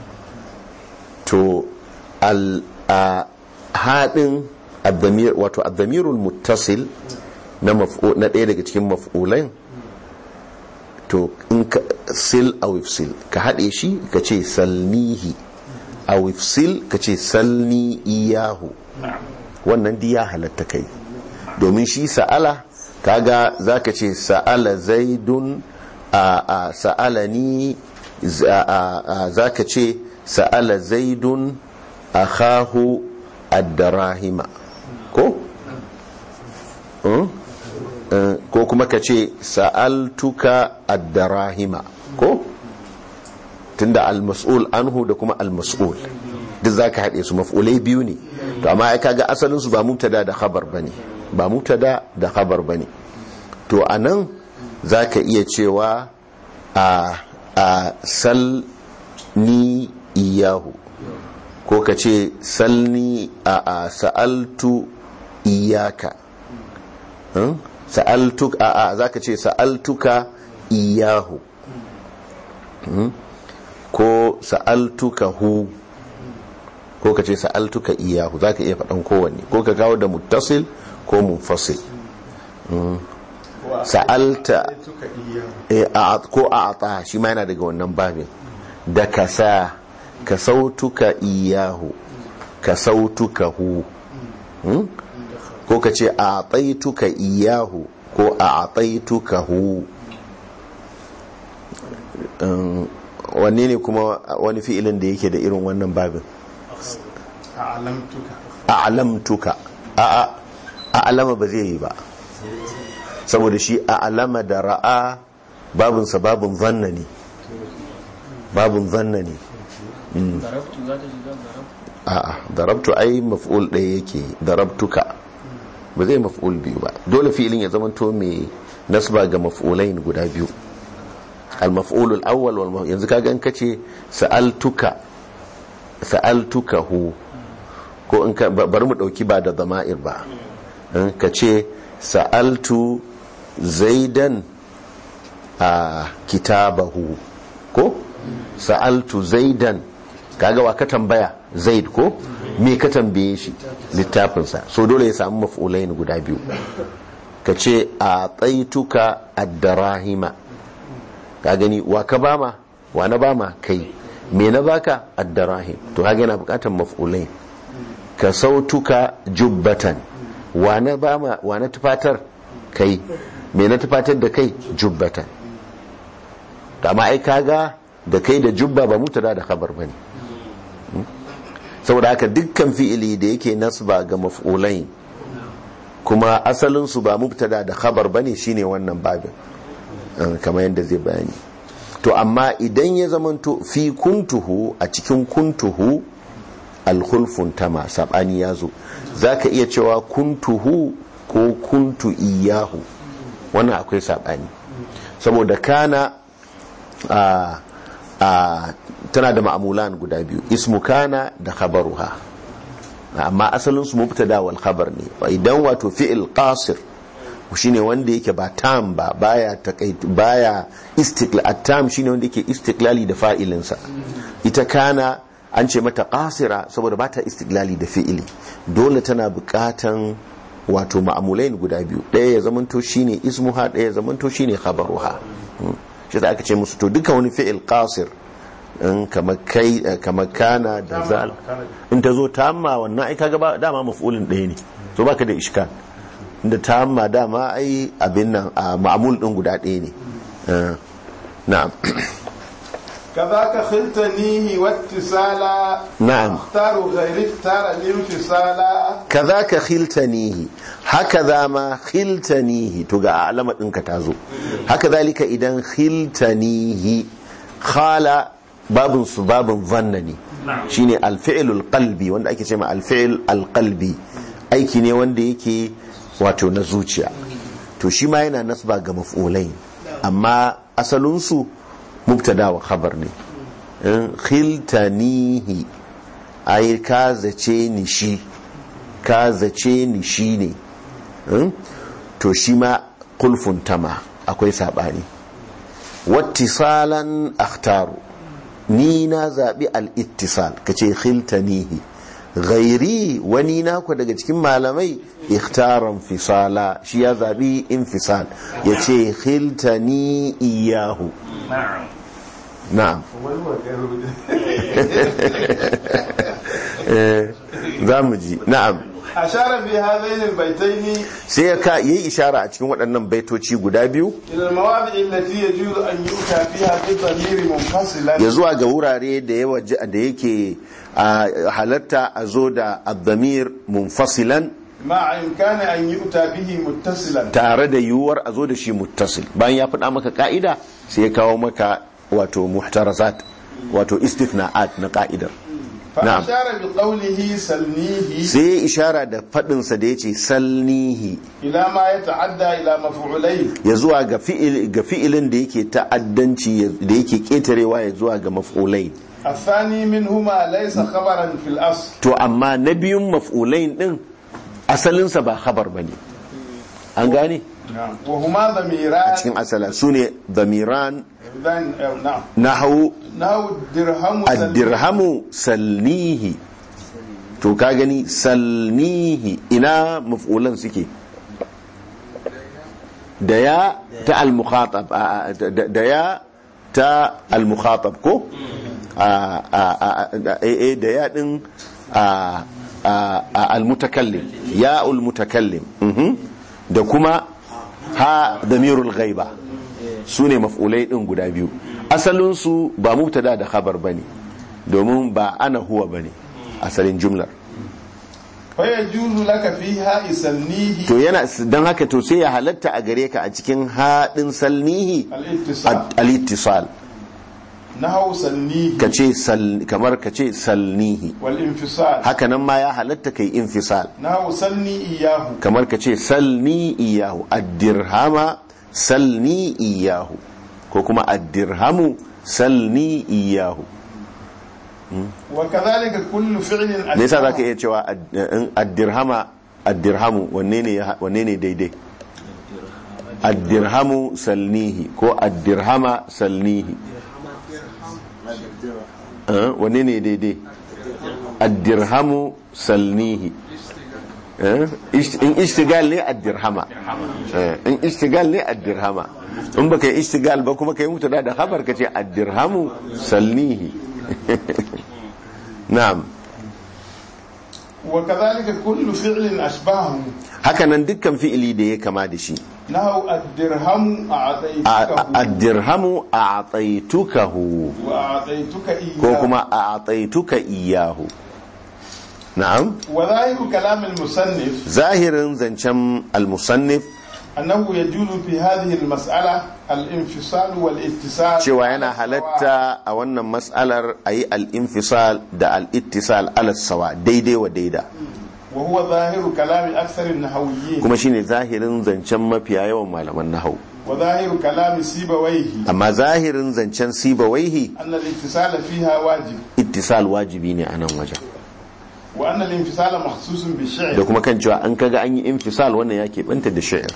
to al a hadin ad-damir wato ad-damirul muttasil na maf'ul na ɗaya daga cikin maf'ulain to in ka sil aw ifsil ka haɗe shi ka ce salnihi aw ifsil ka ce salni iyahu wannan di ya halatta kai domin shi sa'ala kaga zaka ce sa'ala zaidun a a sa'alani za- a- a- zaka ce sa'ala zaidun akhahu ad-darahima ko Hmm? Eh, ko kuma ka ce sa'altuka ad-darahima ko tunda al-mas'ul anhu da kuma al-mas'ul duk zaka haɗe su maf'ulai biyu ne to amma ai kaga asalin su ba mubtada da khabar bane ba mubtada da khabar bane to anan zaka iya cewa a a sal ni iyahu ko ka ce salni a a sa'altu iyaka Hmm? sa'altuk a a zaka ce sa'altuka iyahu Hmm? ko sa'altuka hu ko ka ce sa'altuka iyahu za ka iya faɗan kowanne ko ka kawo da muttasil ko munfasil sa'alta suka iya eh, a- ko a ata shi ma yana daga wannan babin da ka sa ka sautuka iyahu ka sautuka hu Hmm? ko ka ce a ataituka iyahu ko a ataituka hu Um, wanne ne kuma wani fi'ilin da yake da irin wannan babin a alamtuka a'lamtuka a'a a'lama ba zai yi ba saboda shi a'lama da ra'a babinsa babin zanna ne babin zanna ne darabtu za ta shiga darabtu a'a darabtu ai maf'ul ɗaya yake darabtuka ba zai maf'ul biyu ba dole fi'ilin ya zamanto mai nasba ga maf'ulain guda biyu al-maf'ul al-awwal wal maf- yanzu kaga in kace sa'altuka sa'altuka hu ko in ka ba- bari mu dauki ba da zama'ir ba in ka ce sa'altu zaidan a kitabahu ko sa'altu zaidan kaga wa ka tambaya zaid ko me ka tambaye shi littafinsa so dole ya samu maf'ulain guda biyu ka ce a tsaituka ad-darahima ka gani wa ka bama wa na bama kai me na baka ad-darahim to kaga yana bukatar maf'ulain ka sautuka jubbatan wa na bama wa na tufatar kai me na tufatar da kai jubbatan to amma ai kaga da kai da jubba ba mutada da khabar bane saboda haka dukkan fi'ili da yake nasba ga maf'ulain kuma asalin su ba mubtada da khabar bane shine wannan babin eh, kamar yadda zai bayani to amma idan ya zamanto fi kuntuhu a cikin kuntuhu alkhulfun tama sabani ya zo zaka iya cewa kuntuhu ko kuntu iyahu wannan akwai sabani saboda kana a a tana da ma'amulan guda biyu ismu kana da khabaruha amma asalin su mubtada wal khabar ne idan wato fi'il qasir shine wanda yake ba tam ba baya takait baya istiqlal at-tam shine wanda yake istiqlali da fa'ilinsa ita kana an ce mata qasira saboda ba ta istiqlali da fi'ili dole tana bukatan wato ma'amulain guda biyu ɗaya ya zamanto shine ismuha ɗaya ya zamanto shine khabaruha Hmm. shi da aka ce musu to duka wani fi'il qasir in kamar kai eh, kamar kana da zal in ta zo tamma wannan ai kaga ba dama maf'ulin ɗaya ne to baka da iskal inda tamma dama ai abin nan a ma'amul din guda ɗaya ne Eh, na'am كذاك خلتنيه واتصالا نعم. اختار غير اختار الانفصالا kazaka khiltanihi haka za ma khiltanihi to ga alama ɗinka ta zo haka zalika idan khiltanihi khala babin su babin zanna ne shine alfi'lul qalbi wanda ake cewa alfi'l alqalbi aiki ne wanda yake wato na zuciya to shi ma yana nasba ga maf'ulai amma asalinsu mubtada wa khabar ne in khiltanihi ai ka zace ni shi ka zace ni shi ne Hmm? to shi ma kulfun tama akwai saɓani wattisalan akhtaru ni na zaɓi al'ittisal ka ce khiltanihi ghairi wani naku daga cikin malamai ikhtaran fisala shi ya zaɓi infisal ya ce khiltani iyahu na'am Eh, za mu ji na'am أشار في هذين البيتين sai ya ka yi ishara a cikin waɗannan baitoci guda biyu إلى المواضع التي يجوز أن يؤتى فيها بالضمير منفصلا ya zuwa ga wurare da yawa da yake a halatta a zo da abdamir munfasilan مع إمكان أن يؤتى به متصلا tare da yiwuwar a zo da shi muttasil bayan ya faɗa maka ka'ida sai ya kawo maka wato muhtarazat wato istifna'at na ka'idar na'am فأشار بقوله سلنيه sai ya ishara da faɗinsa da ya ce salnihi إلى ما يتعدى إلى مفعولين ya zuwa ga fi'il- ga fi'ilin da yake ta'addanci ya- da yake ƙetarewa ya zuwa ga maf'ulai الثاني منهما ليس خبرا في الأصل to amma na biyun maf'ulain din asalinsa ba khabar bane an gane وهما a ضميران cikin asala su ne damiran ذن- أو نعم nahu نحو الدرهم سلنيه. addirhamu salnihi to ka gani salnihi ina maf'ulan suke da ya ta al-mukhatab a- a- da da ya ta al-mukhatab ko a a- a- a- eh, eh, da ya din a a- a- al-mutakallim ya al-mutakallim mhm. da kuma ha damirul ghaiba su ne maf'ulai din guda biyu asalinsu ba mubtada da khabar bane domin ba ana huwa bane asalin jumlar فيجوز لك فيها سلنيه to yana don haka to sai ya halatta a gare ka a cikin haɗin salnihi الاتصال al-ittisal نحو سلنيه ka ce sal- kamar ka ce salnihi والانفصال haka nan ma ya halatta kai infisal نحو سلني إياه kamar ka ce salni iyahu addirhama salni iyahu ko kuma addirhamu salni iyahu وكذلك كل فعل me yasa zaka iya cewa ad- in addirhama addirhamu wanne ne ya- wanne ne daidai addirhamu salnihi ko addirhama salnihi Eh, wanne ne daidai addirhamu salnihi Eh, ish- in ishtigal ne addirhama Eh, in ishtigal ne addirhama in baka yi ishtigal ba kuma kai mutu da khabar ka ce addirhamu salnihi na'am وكذلك كل فعل أشبهه hakanan dukkan fi'ili da ya kama da shi نحو الدرهم أعطيتك addirhamu a ataitukahu وأعطيتك إياه ko kuma a ataituka iyahu na'am وظاهر كلام المصنف zahirin zancen almusannif أنه يجوز في هذه المسألة الانفصال والاتصال cewa yana halatta a wannan mas'alar a yi al'infisal da al'ittisal alasawa daidai wa daida وهو ظاهر كلام أكثر النحويين kuma shine zahirin zancen mafiya yawan malaman nahau وظاهر كلام سيبويه amma zahirin zancen sibawaihi أن الاتصال فيها واجب ittisal wajibi ne a nan wajen وأن الانفصال مخصوص da بالشعر kuma kan cewa an kaga an yi infisal wannan ya keɓanta da shi'ir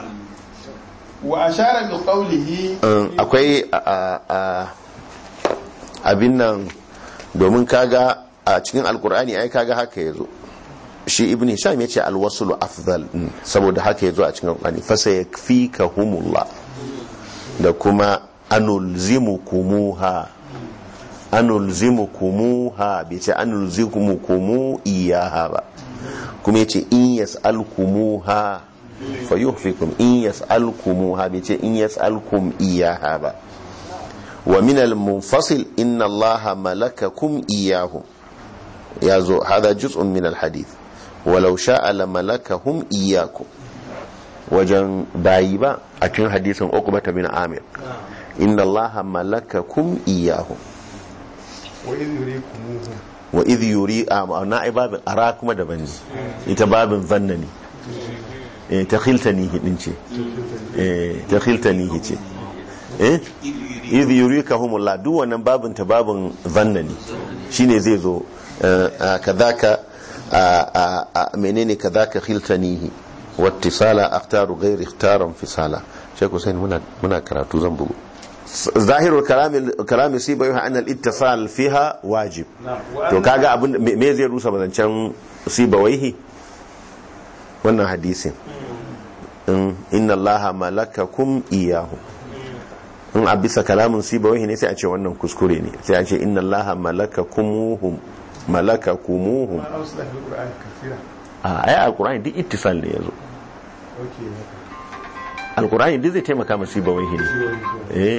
وأشار بقوله Um, akwai a- a- a- abin nan domin kaga a cikin alkur'ani ai kaga haka ya zo shi ibn hisham ya ce alwasulu afdal mm, saboda haka ya zo a cikin alkur'ani fasa ya fi ka humullah da kuma anulzimukumuha anulzimukumuha bai ce anulzimukumuhu iyaha ba kuma ya ce in yas'alkumuha fa yuhfikum in yas'alkumuha bai ce in yas'alkum iyaha ba wa min al-munfasil inna allaha malakakum iyahum ya zo hada juz'un min al-hadith walau sha'a la malakahum iyakum wajen bayi ba a cikin hadisin uqbata bin amir inna allaha malakakum iyahum wa idh yurikumuhu wa idh yuri a na ai babin ara kuma daban ne ita babin zanna ne eh ta khiltanihi din ce eh ta khiltanihi ce eh idh yurikahumullah duk wannan babin ta babin zanna ne shine zai zo eh, ah, kadhaka ah, ah, ah, menene kadhaka khiltanihi wattisala akhtaru ghairi ikhtaran fisala Sheikh Hussein muna muna karatu zan bugu ظاهر الكلام كلام سيبوي ان الاتصال فيها واجب to kaga abin me me zai rusa bazancan sibawaihi wannan hadisin in inna allaha malakakum iyahu in a bisa kalamin sibawaihi ne sai a ce wannan kuskure ne sai a ce inna allaha malakakumuhum malakakumuhum ma ausla fil qur'an kathira a ai alqur'ani duk ittisal ne yazo okay alqur'ani duk zai taimaka ma sibawaihi ne eh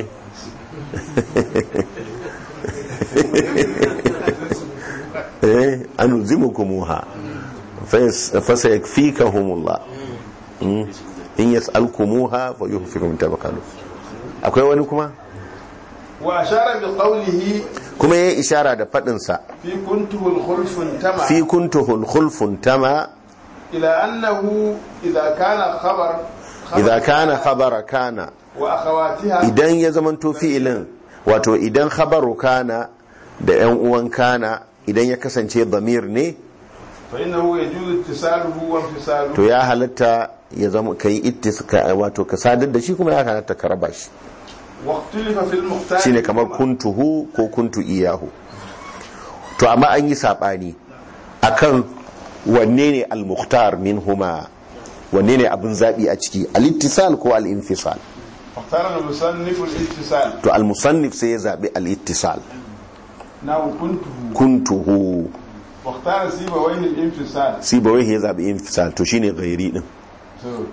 eh anuzimukumuha fasayakfikahumullah Mm. in yas'alkumuha fa yuhfikum tabaqalu akwai wani kuma wa ashara bi qawlihi kuma yayi ishara da fadin sa fi kuntuhu al-khulfun tama fi kuntuhul khulfun tama ila annahu idha kana khabar idza kana khabara kana wa akhawatiha idan ya zamanto fi'ilin wato idan khabaru kana da yan uwan kana idan ya kasance damir ne fa innahu yajuzu ittisaluhu wa infisaluhu to ya halatta ya zama kai ittiska wato ka sadar da shi kuma ya halatta ka raba shi wa ikhtalafa fil muqtar shine kamar kuntuhu ko kuntu iyahu to amma an yi sabani akan wanne ne al-mukhtar minhuma wanne ne abin zabi a ciki al-ittisal ko al-infisal اختار المصنف الاتصال to al-musannif sai ya zabi al-ittisal نحو كنته kuntuhu واختار سيبويه الانفصال sibawai ya zabi infisal to shine ghairi din So.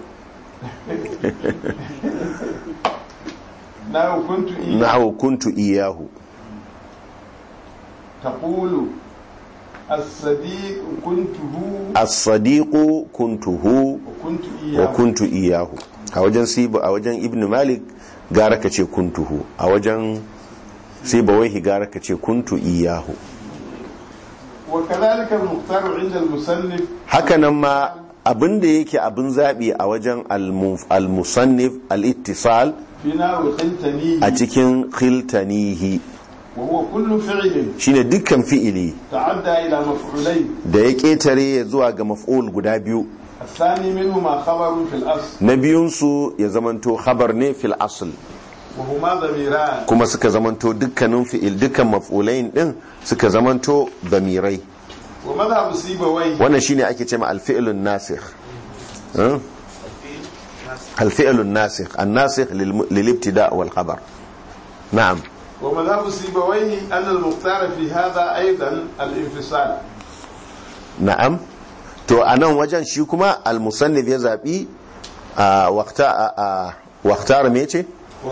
نحو كنت إيه nahu kuntu iyahu تقول الصديق كنته as-sadiqu kuntuhu وكنت wa إياه kuntu iyahu a wajen sibu a wajen ibn malik gara ka ce kuntuhu a wajen sibawaihi gara ka ce kuntu iyahu وكذلك المختار عند المصنف hakanan ma abin da yake abin zaɓi a wajen al-mu- al-musannif al-ittisal في نحو خلتنيه a cikin khiltanihi وهو كل فعل shine dukkan fi'ili تعدى إلى مفعولين da ya ƙetare ya zuwa ga maf'ul guda biyu الثاني منهما خبر في الأصل na biyunsu ya zamanto khabar ne fil asl وهما ضميران kuma suka zamanto dukkanin fi'il dukkan maf'ulain din suka zamanto damirai ومذهب سيبويه wannan shine ake cewa al-fi'lun nasikh eh? al-fi'lun nasikh an-nasikh lil- lil-ibtida' wal khabar na'am ومذهب سيبويه أن المختار في هذا أيضا الانفصال na'am to a nan wajen shi kuma al-musannif ya zabi a waqta a waqtar me ce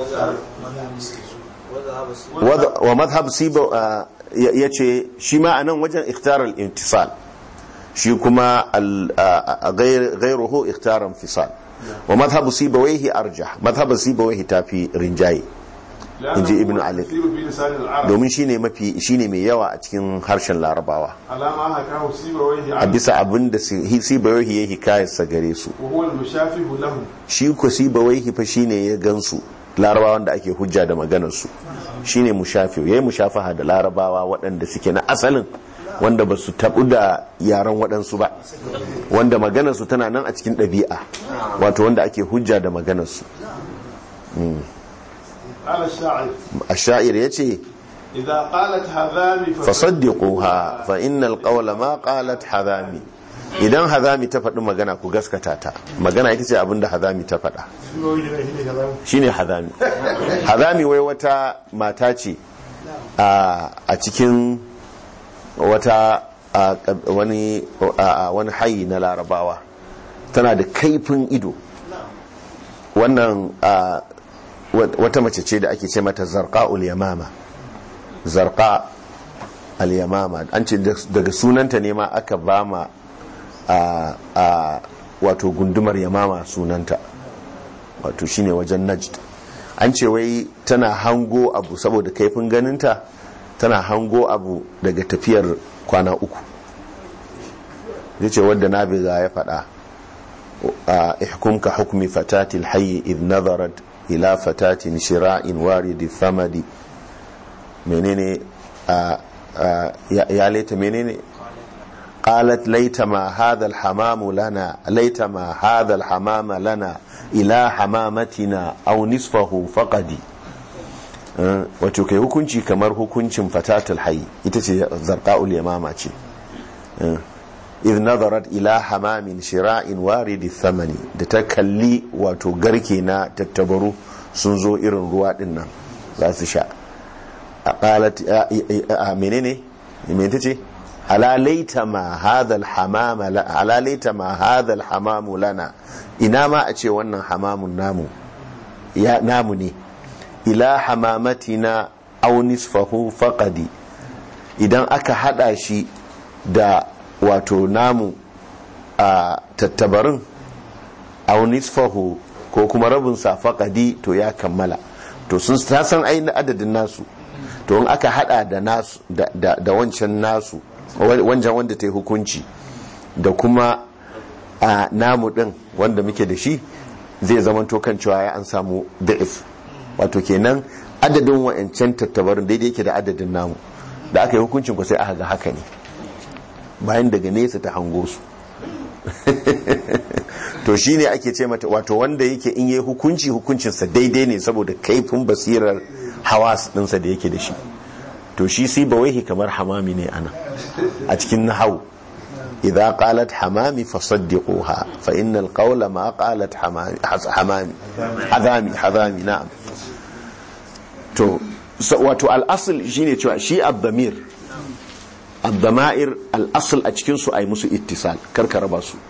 Wada- wa madhhab siba a, ya ya ce shi ma a nan wajen ikhtar al-intisal shi kuma al- a- a- ghayr- ghayruhu ikhtar infisal wa madhhab sibawayhi arjah madhhab sibawayhi tafi rinjaye لأنه إنجي ابن هو علي. الكثير في لسان العرب domin shine mafi shine mai yawa a cikin harshen larabawa على ما حكاه سيبويه a عنه bisa abin da sibawayhi ya hikayarsa gare su وهو المشافه له shi ko sibawaihi fa shine ya gansu larabawan da ake hujja da maganar su shine mushafi yayi mushafaha da larabawa waɗanda suke na asalin wanda ba su tabu da yaran waɗansu ba wanda maganar su tana nan a cikin ɗabi'a wato wanda ake hujja da maganar su قال الشاعر ash-sha'ir yace إذا قالت هذامي fasaddiquha fa innal qawla ma qalat hadami idan hadami ta faɗi magana ku gaskata ta magana ita ce abinda hadami ta faɗa shine hadami hadami wai wata mata ce a a cikin wata a, wani a, wani hayi na larabawa tana da kaifin ido wannan a, wata mace ce da ake ce mata zarqa yamama zarqa al-yamama an ce daga sunanta ne ma aka ba ma a, a wato gundumar yamama sunanta wato shine wajen najd an ce wai tana hango abu saboda kaifin ganinta tana hango abu daga tafiyar kwana uku zai ce wadda nabiga ya faɗa a ihkumka hukmi fatatil hayyi id nazarat ila fatatin shira'in waridi famadi menene ya laita menene قالت ليتما هذا الحمام لنا ليتما هذا الحمام لنا إلى حمامتنا أو نصفه فقدي wato kai hukunci kamar hukuncin fatatul hayy ita ce zarqa'ul yamama ce idh nazarat ila hamamin shira'in waridi thamani da ta kalli wato garke na tattabaru sun zo irin ruwa din nan za su sha qalat menene me ce ala laita ma hadha al-hamam ala laita ma hadha al-hamam lana ina ma a ce wannan hamamun namu ya namu ne ila hamamatina aw nisfahu faqadi idan aka hada shi da wato namu a tattabarin aw nisfahu ko kuma rabin sa faqadi to ya kammala to sun san ainihin adadin nasu to in aka hada da nasu da wancan nasu wancan wanda ta yi hukunci da kuma a namu din wanda muke da shi zai zama kan cewa ya an samu da'if wato kenan adadin wa'ancan tattabarin daidai yake da adadin namu da aka yi hukuncin ku sai aka ga haka ne bayan daga nesa ta hango su to shine ake ce mata wato wanda yake in yi hukunci hukuncinsa daidai ne saboda kaifin basirar hawas ɗinsa da yake da shi to shi sai bawaihi kamar hamami ne ana a cikin nahau idza qalat hamami fasaddiquha fa innal qawla ma qalat hamami hamami hadami hadami na'am to wato al-asl shine cewa shi ad-damir ad-dama'ir al-asl a cikin su ai musu ittisal karka raba su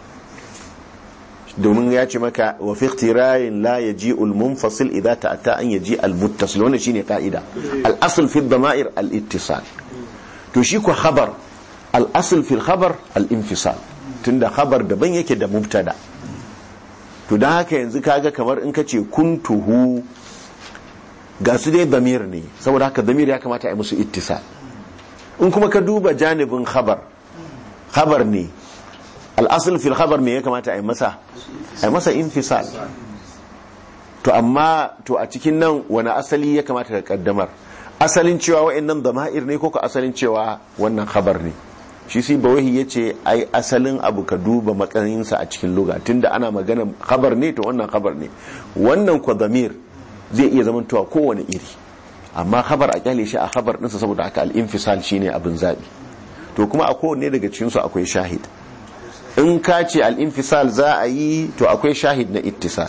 domin ya ce maka wa fi ihtirayin la yaji al-munfasil idza ta'ata an yaji al-muttasil wannan shine ka'ida al-asl fi ad-dama'ir al-ittisal to shi ko khabar al-asl fi al-khabar al-infisal tunda khabar daban yake da mubtada to dan haka yanzu kaga kamar in kace kuntuhu ga su dai damir ne saboda haka damir ya kamata a yi musu ittisal in kuma ka duba janibin khabar khabar ne al'asul fil khabar me ya kamata a yi masa a yi masa infisal to amma to a cikin nan wani asali ya kamata ka kaddamar asalin cewa wa'annan dama'ir ne ko ka asalin cewa wannan khabar ne shi sai bawahi ya ce ai asalin abu ka duba matsayinsa a cikin luga tunda ana magana khabar ne to wannan khabar ne wannan kwa damir zai iya zamantowa kowane iri amma khabar a kyale shi a khabar ɗinsa saboda haka al-infisal shine abin zabi to kuma a kowanne daga cikinsu akwai shahid in ka ce al'infisal za a yi to akwai shahid na ittisal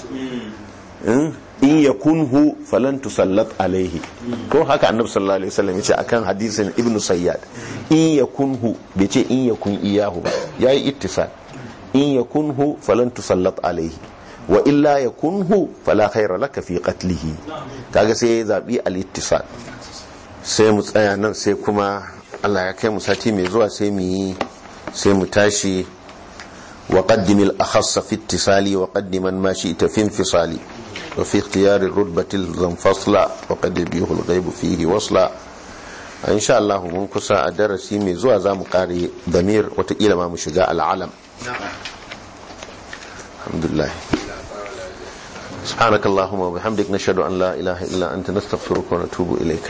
in ya kunhu falan tusallat alaihi ko haka annabi sallallahu alaihi wasallam ya ce akan hadisin ibnu sayyad in ya kunhu bai ce in ya kun iyahu ba yayi ittisal in ya kunhu falan tusallat alaihi wa illa ya kunhu fala khaira laka fi qatlihi kaga sai ya zabi al-ittisal sai mu tsaya nan sai kuma Allah ya kai mu sati mai zuwa sai mu yi sai mu tashi وقدم الأخص في اتصالي وقدما ما شئت في انفصالي وفي اختيار الرتبة الزنفصلة وقد يبيه الغيب فيه وصلا إن شاء الله من كسا درسي من زوا زام قاري ضمير وتقيل ما مشجاع العالم الحمد لله سبحانك اللهم وبحمدك نشهد أن لا إله إلا أنت نستغفرك ونتوب إليك